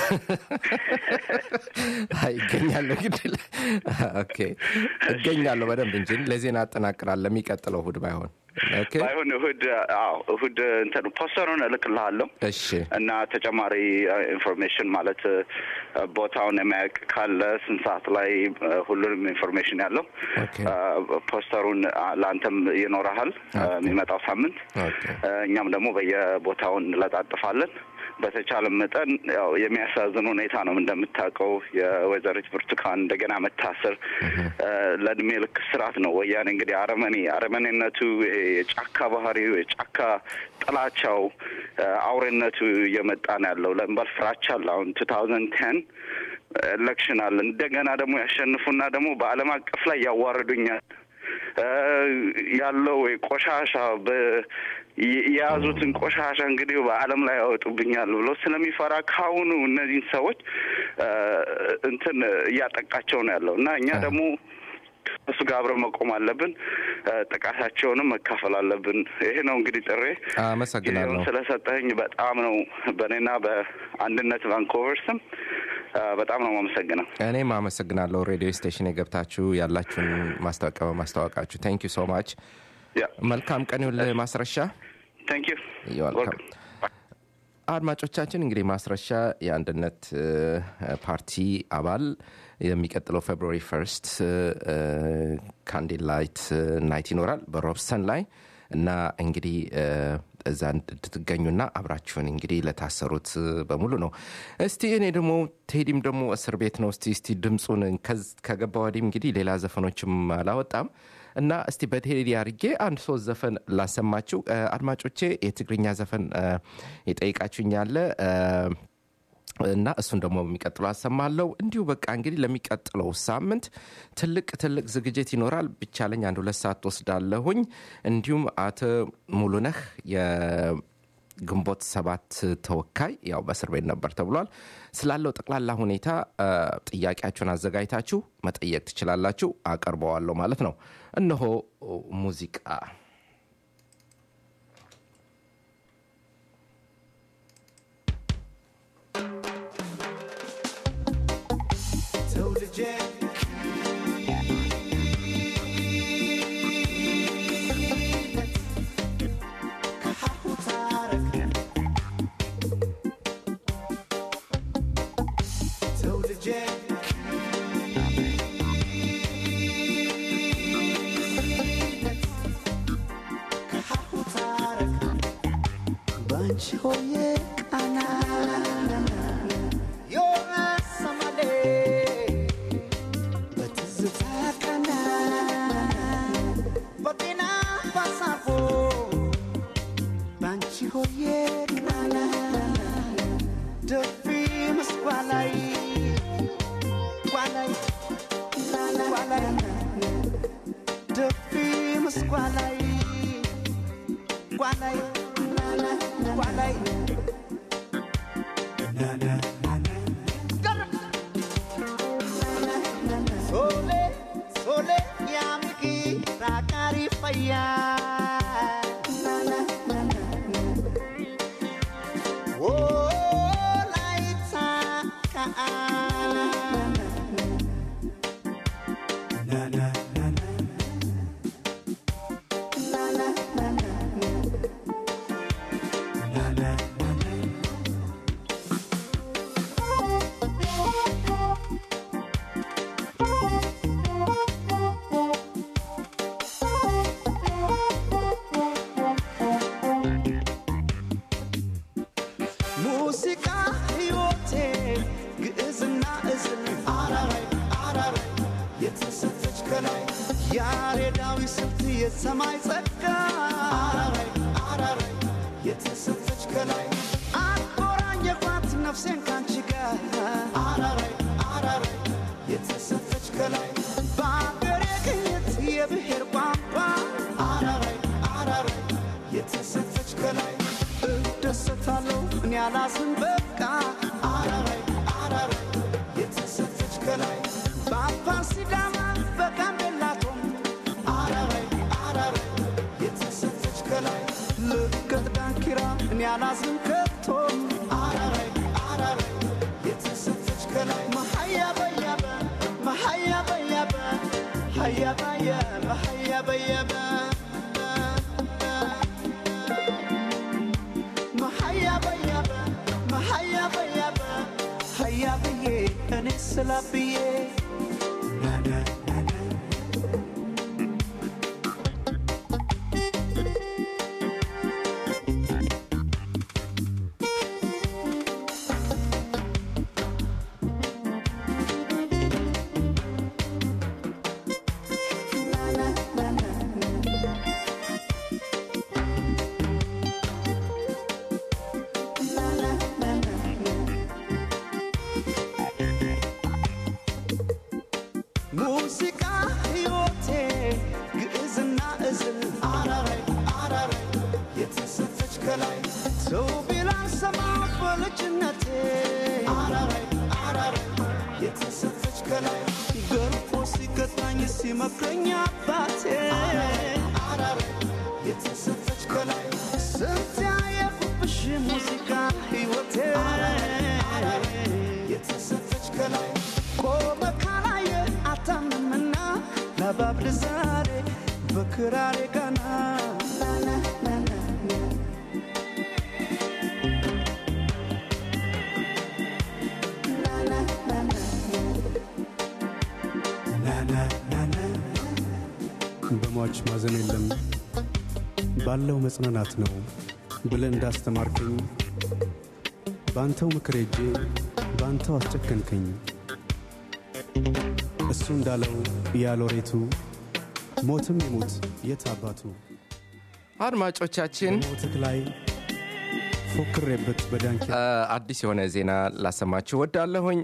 አይ ይገኛለሁ ግን ኦኬ እገኛለሁ በደንብ እንጂ ለዜና አጠናቅራል ለሚቀጥለው እሑድ ባይሆን ኦኬ ባይሆን እሁድ አዎ እሁድ እንትን ፖስተሩን እልክልሃለሁ እሺ እና ተጨማሪ ኢንፎርሜሽን ማለት አ፣ ቦታውን የሚያውቅ ካለ ስንት ሰዓት ላይ አ፣ ሁሉንም ኢንፎርሜሽን ያለው ኦኬ አ፣ ፖስተሩን አ፣ ለአንተም ይኖረሃል አ፣ የሚመጣው ሳምንት ኦኬ አ፣ እኛም ደግሞ በየቦታው እንለጣጥፋለን። በተቻለ መጠን ያው የሚያሳዝን ሁኔታ ነው። እንደምታውቀው የወይዘሪት ብርቱካን እንደገና መታሰር አ፣ ለእድሜ ልክ ስርዓት ነው። ወያኔ እንግዲህ አረመኔ አረመኔነቱ ይሄ የጫካ ባህሪው የጫካ ጥላቻው አ፣ አውሬነቱ እየመጣ ነው ያለው። ለምባል ፍራቻ አለ። አሁን ቱ ታውዘንድ ቴን ኤሌክሽን አለ። እንደገና ደግሞ ያሸንፉና ደግሞ በዓለም አቀፍ ላይ ያዋርዱኛል አ፣ ያለው ቆሻሻ በ- የ- የያዙትን ቆሻሻ እንግዲህ በዓለም ላይ ያወጡብኛል ብሎ ስለሚፈራ ካሁኑ እነዚህን ሰዎች አ፣ እንትን እያጠቃቸው ነው ያለው እና እኛ ደግሞ እሱ ጋር አብረን መቆም አለብን። እ፣ ጥቃታቸውንም መካፈል አለብን። ይሄ ነው እንግዲህ ጥሬ። አመሰግናለሁ። ጊዜውን ስለሰጠኝ በጣም ነው በእኔና በአንድነት ቫንኮቨር ስም እ፣ በጣም ነው የማመሰግነው። እኔም አመሰግናለሁ ሬዲዮ ስቴሽን የገብታችሁ ያላችሁን ማስታወቂያ በማስታወቃችሁ ታንክ ዩ ሶ ማች መልካም ቀን ይሁንልህ ማስረሻ ታንክ ዩ ዌልካም አድማጮቻችን እንግዲህ ማስረሻ የአንድነት እ፣ ፓርቲ አባል የሚቀጥለው ፌብሩዋሪ ፈርስት ካንዲል ላይት ናይት ይኖራል በሮብሰን ላይ እና እንግዲህ እ፣ እዛ እንድትገኙና አብራችሁን እንግዲህ ለታሰሩት በሙሉ ነው። እስቲ እኔ ደግሞ ቴዲም ደግሞ እስር ቤት ነው። እስቲ እስቲ ድምፁን ከዝ- ከገባ ወዲህ እንግዲህ ሌላ ዘፈኖችም አላወጣም እና እስቲ በቴዲ አርጌ አንድ ሶስት ዘፈን ላሰማችሁ እ፣ አድማጮቼ የትግርኛ ዘፈን እ፣ የጠይቃችሁኝ ያለ እ፣ እና እሱን ደግሞ በሚቀጥለው አሰማለሁ። እንዲሁ በቃ እንግዲህ ለሚቀጥለው ሳምንት ትልቅ ትልቅ ዝግጅት ይኖራል። ብቻለኝ አንድ ሁለት ሰዓት ወስዳለሁኝ። እንዲሁም አቶ ሙሉነህ የግንቦት ሰባት ተወካይ ያው በእስር ቤት ነበር ተብሏል። ስላለው ጠቅላላ ሁኔታ እ፣ ጥያቄያችሁን አዘጋጅታችሁ መጠየቅ ትችላላችሁ። አቀርበዋለሁ ማለት ነው። እነሆ ሙዚቃ ትውልጄ ከሀሁ ታረክ ትውልጄ ከሀሁ ታረክ ባንቺ ሆዬ ቃና የሰማሌ በትዝታ ቀና በጤና ባሳፎ ባንቺ ሆዬ ቃና ደፊ ምስጓላይ ጓላይ ጓላይ ደፊ ምስጓላይ ጓላይ ጓላይ Sole, sole, yamiki, rakari faya. Oh, laita ka. ሙዚቃ ሕይወቴ ግዕዝና እዝል አራራይ አራራይ የተሰጠች ከላይ ያሬዳዊ ስልት የሰማይ ጸጋ አራራይ አራራይ የተሰጠች ከላይ አቆራኘኳት ነፍሴን ካንቺ ጋር አራራይ አራራይ የተሰጠች ከላይ በአገሬ ቅኝት የብሔር ቋንቋ አራራይ አራራይ የተሰጠች ከላይ እደሰታለሁ እኔ አላዝን በቃ አራራይ አራራይ የተሰጠች ከላይ በአፋር ሲዳማ በጋምቤላቶም አራራይ አራራይ የተሰጠች ከላይ ልቀት ዳንኪራ እኔ አላዝን ከቶም አራራይ አራራይ የተሰጠች ከላይ መሀያ በያበ መሀያ በያበ ሀያ በያበ ሀያ በያበ መሀያ በያበ መሀያ በያበ ሀያ ብዬ እኔ ስላ ብዬ ሙዚቃ ሕይወቴ ግዕዝና እዝል አራራይ አራራይ የተሰጠች ከላይ ሰው ቢላል ሰማ በልጅነቴ አራራይ አራራይ የተሰጠች ከላይ ገርፎ ሲቀጣኝ ሲመክረኝ አባቴ የተሰጠች ከላይ ስንት ያየሁብሽ ሙዚቃ ሕይወቴ የተሰጠች ከላይ ቆመ ካላየ አታምንምና ለባብል ዛሬ በክራሬ ቀና በሟች ማዘን የለም ባለው መጽናናት ነው ብለህ እንዳስተማርከኝ በአንተው ምክር ሄጄ በአንተው አስጨከንከኝ። እሱ እንዳለው ያሎሬቱ ሞትም ይሙት የት አባቱ አድማጮቻችን ሞትክ ላይ ፎክሬበት በዳንኪ አዲስ የሆነ ዜና ላሰማችሁ ወዳለሁኝ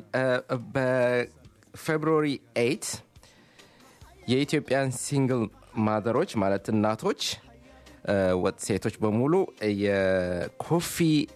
በፌብሩዋሪ 8 የኢትዮጵያን ሲንግል ማዘሮች ማለት እናቶች ወጥ ሴቶች በሙሉ የኮፊ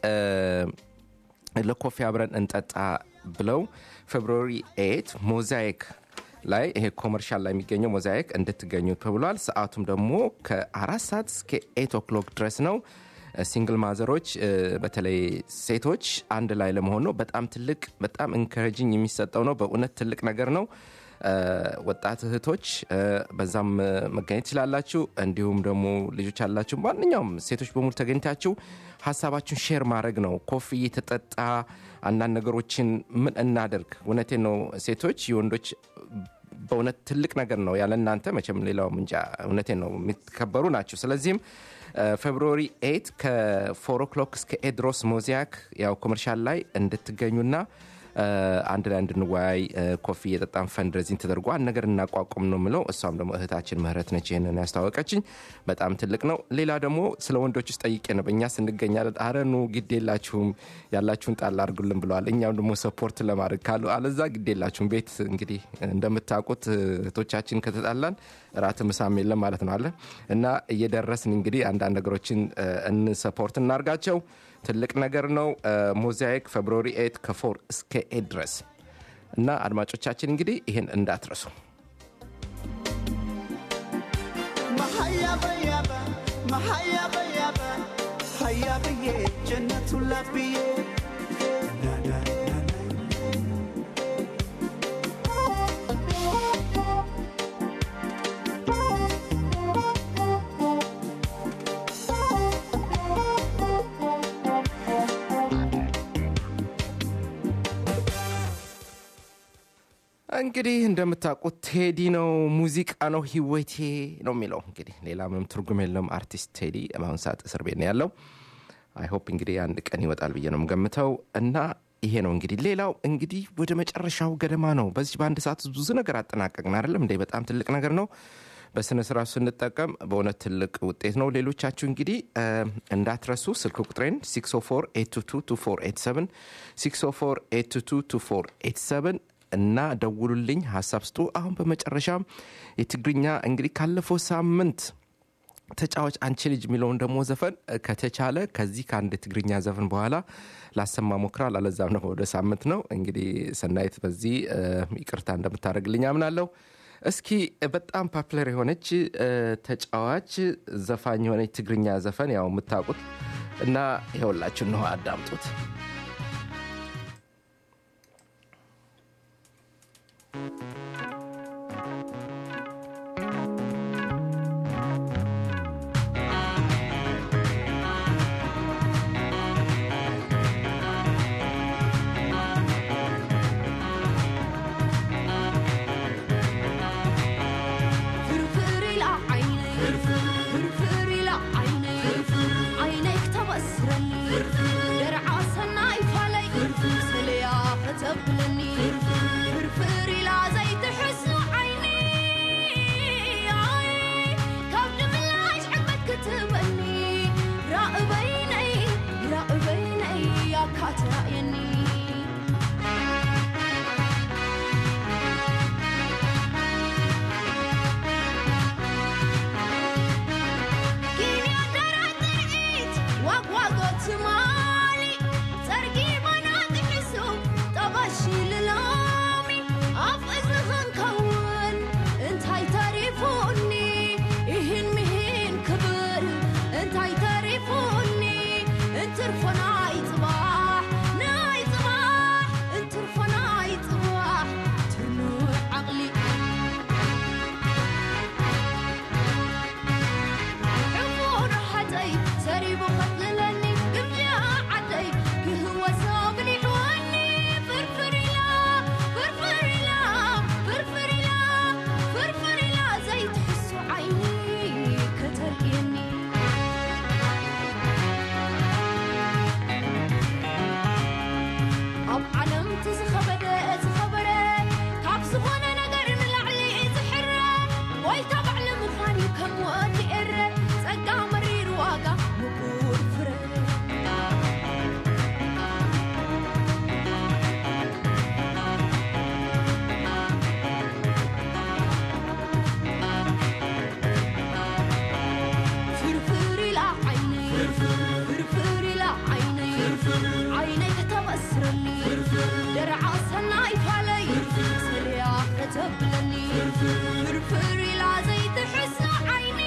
ለኮፊ አብረን እንጠጣ ብለው ፌብሩዋሪ 8 ሞዛይክ ላይ ይሄ ኮመርሻል ላይ የሚገኘው ሞዛይክ እንድትገኙ ተብሏል። ሰዓቱም ደግሞ ከአራት ሰዓት እስከ ኤት ኦክሎክ ድረስ ነው። ሲንግል ማዘሮች በተለይ ሴቶች አንድ ላይ ለመሆን ነው። በጣም ትልቅ በጣም ኢንከረጂኝ የሚሰጠው ነው። በእውነት ትልቅ ነገር ነው። ወጣት እህቶች በዛም መገኘት ትችላላችሁ። እንዲሁም ደግሞ ልጆች አላችሁ፣ ማንኛውም ሴቶች በሙሉ ተገኝታችሁ ሀሳባችሁን ሼር ማድረግ ነው። ኮፊ የተጠጣ አንዳንድ ነገሮችን ምን እናደርግ። እውነቴን ነው ሴቶች የወንዶች በእውነት ትልቅ ነገር ነው። ያለ እናንተ መቼም ሌላው እንጃ። እውነቴን ነው የሚከበሩ ናቸው። ስለዚህም ፌብሩዋሪ ኤት ከፎር ኦክሎክ እስከ ኤድሮስ ሞዚያክ ያው ኮመርሻል ላይ እንድትገኙና አንድ ላይ እንድንወያይ ኮፊ የጠጣን ፈንድሬዚንግ ተደርጎ አንድ ነገር እናቋቁም ነው ምለው። እሷም ደግሞ እህታችን ምህረት ነች ይህንን ያስታወቀችኝ። በጣም ትልቅ ነው። ሌላ ደግሞ ስለ ወንዶች ውስጥ ጠይቄ ነው እኛ ስንገኛለን። አረኑ ግድ የላችሁም ያላችሁን ጣል አድርጉልን ብለዋል። እኛም ደግሞ ሰፖርት ለማድረግ ካሉ አለዛ ግድ የላችሁም። ቤት እንግዲህ እንደምታውቁት እህቶቻችን ከተጣላን ራት ምሳም የለም ማለት ነው አለ እና እየደረስን እንግዲህ አንዳንድ ነገሮችን እንሰፖርት እናርጋቸው። ትልቅ ነገር ነው። ሞዛይክ ፌብሩዋሪ ኤት ከፎር እስከ ኤት ድረስ እና አድማጮቻችን እንግዲህ ይህን እንዳትረሱ። መሀያበያበ መሀያበያበ ሀያ ብዬ ጀነቱን ለብዬ እንግዲህ እንደምታውቁት ቴዲ ነው፣ ሙዚቃ ነው፣ ህይወቴ ነው የሚለው እንግዲህ ሌላ ምንም ትርጉም የለም። አርቲስት ቴዲ በአሁን ሰዓት እስር ቤት ነው ያለው። አይሆፕ እንግዲህ አንድ ቀን ይወጣል ብዬ ነው የምገምተው እና ይሄ ነው እንግዲህ። ሌላው እንግዲህ ወደ መጨረሻው ገደማ ነው። በዚህ በአንድ ሰዓት ውስጥ ብዙ ነገር አጠናቀቅን አይደለም እንዴ? በጣም ትልቅ ነገር ነው። በስነ ስርዓቱ ስንጠቀም በእውነት ትልቅ ውጤት ነው። ሌሎቻችሁ እንግዲህ እንዳትረሱ ስልክ ቁጥሬን 604 604 እና ደውሉልኝ፣ ሀሳብ ስጡ። አሁን በመጨረሻም የትግርኛ እንግዲህ ካለፈው ሳምንት ተጫዋች አንቺ ልጅ የሚለውን ደግሞ ዘፈን ከተቻለ ከዚህ ከአንድ የትግርኛ ዘፈን በኋላ ላሰማ ሞክራል። አለዛም ነው ወደ ሳምንት ነው እንግዲህ። ሰናይት በዚህ ይቅርታ እንደምታደርግልኝ አምናለሁ። እስኪ በጣም ፓፕለር የሆነች ተጫዋች ዘፋኝ የሆነች ትግርኛ ዘፈን ያው የምታውቁት እና ይኸውላችሁ ነው፣ አዳምጡት። ፍርፍር ኢላ ዓይነይ ፍርፍር ኢላ ዓይነይ ዓይነይ ክተበስረኒ ደርዓ ሰናይ ፋለይ ስለያ ከተብለኒ ፍርፍር ኢላ ዘይትሕስኑ ዓይኒ ካብ ድምላሽ ዕግበት ክትበኒ ራእበይነይ ራእበይነይ ያካትራእየኒ ዋጓጎትማ ተብለኒ ፍርፍር ኢላ ዘይትሕሶ ዓይኒ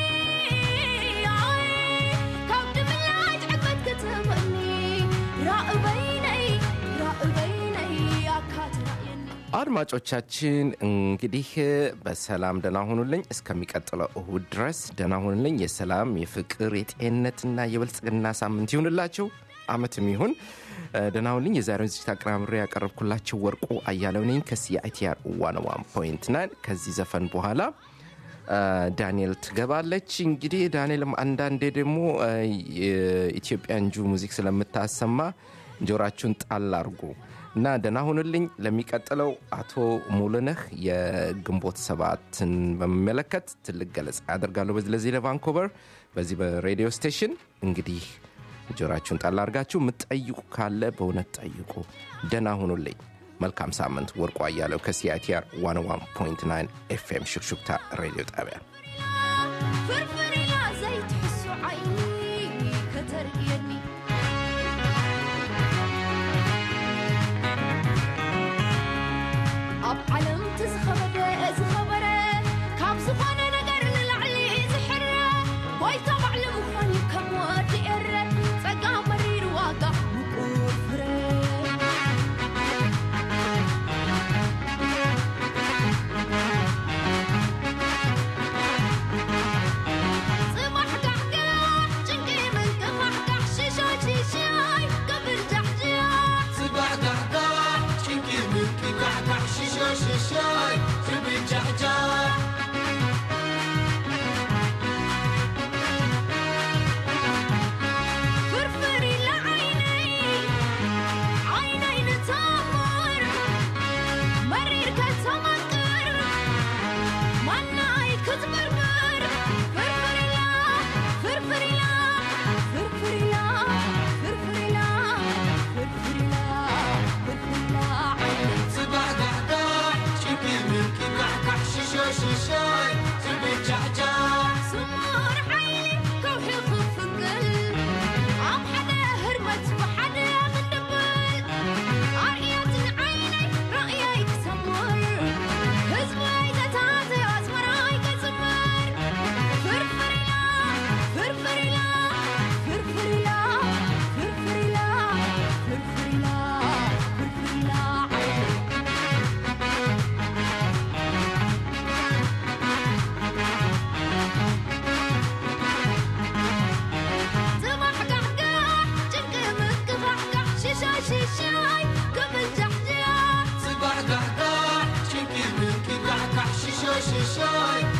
ኣይ ካብ ድምላጅ ዕግበት ክትበኒ ራእበይነይ ራእበይነይ ኣካትራየኒ አድማጮቻችን እንግዲህ በሰላም ደህና ሁኑልኝ። እስከሚቀጥለው እሁድ ድረስ ደህና ሁኑልኝ። የሰላም የፍቅር፣ የጤንነትና የብልጽግና ሳምንት ይሁንላችሁ። አመትም ይሁን እ፣ ደህና ሁኑልኝ። የዛሬውን ዝግጅት አቀናብሬ ያቀረብኩላችሁ ወርቁ አያለው ነኝ ከሲአይቲአር ዋን ዋን ፖይንት ናይን ከዚህ ዘፈን በኋላ እ፣ ዳንኤል ትገባለች። እንግዲህ ዳንኤልም አንዳንዴ ደግሞ እ፣ የኢትዮጵያን ጁ ሙዚክ ስለምታሰማ ጆራችሁን ጣል አርጉ እና ደህና ሁኑልኝ። ለሚቀጥለው አቶ ሙሉነህ የግንቦት ሰባትን በሚመለከት ትልቅ ገለጻ ያደርጋሉ። በዚህ ለዚህ ለቫንኮቨር በዚህ በሬዲዮ ስቴሽን እንግዲህ ጆራችሁን ጣል አርጋችሁ የምትጠይቁ ካለ በእውነት ጠይቁ። ደህና ሁኑልኝ። መልካም ሳምንት። ወርቁ አያለው ከሲአይቲአር 101.9 ኤፍኤም ሹክሹክታ ሬዲዮ ጣቢያ ፍርፍር ኢላ ዘይትሕሶ ዓይኒ ከተርእየኒ ኣብ ዓለም ትዝኸበደ ዝኸበረ ካብ ዝኾነ ነገር ንላዕሊ ዝሕረ ጎይታ ባዕሊ ምዃን እዩ ከም ወዲ ኤረ ጸጋ መሪር ዋጋ ምቁር ፍረ ጽባሕ ጋሕጋሕ ጭንቂ ምንቅፋሕጋሕ ሽሻይ ሽሻይ ቅብል ጃሕጃሕ ጽባሕ ጋሕጋሕ ጭንቂ ምንቅጋሕጋሕ ሽሻይ ሽሻይ ክብል ጃሕጃሕ ፍርፍር ኢላ ዓይነይ ዓይነይ ንተምር መሪር ከተማቅር ማናይ ክትምርምር ፍርፍር ኢላ ፍርፍር ኢላ ፍርፍር ኢላ ፍርፍር ኢላ ፍርፍር ኢላ ፍርፍር ኢላ ዓይነይ ጽባሕ ጋሕጋሕ ጭንቂ ምንቅጋሕጋሕ ሽሻይ ሽሻይ ክብል ጃሕጃሕ ስሙር ዓይኒ ከውሒ ክፍቅል ኣብ ሓደ ህርመት ብሓደ ክንድብል ኣርእያትን ዓይነይ ራእያይ ክሰምር ህዝበይ ዘታተዮ ኣዝመራይ ከጽምር ፍርፍር ኢላ ፍርፍር ኢላ ፍርፍር ኢላ ፍርፍር ኢላ ፍርፍር ኢላ ፍርፍር ኢላ ዓይነይ ጽባሕ ጋሕጋሕ ጭንቂ ምንቅፋሕጋሕ ሽሻይ ሽሻይ ክብል ጃሕጃሕ ጽባሕ ጋሕጋሕ ጭንቂ ምንቅጋሕጋሕ ሽሻይ ሽሻይ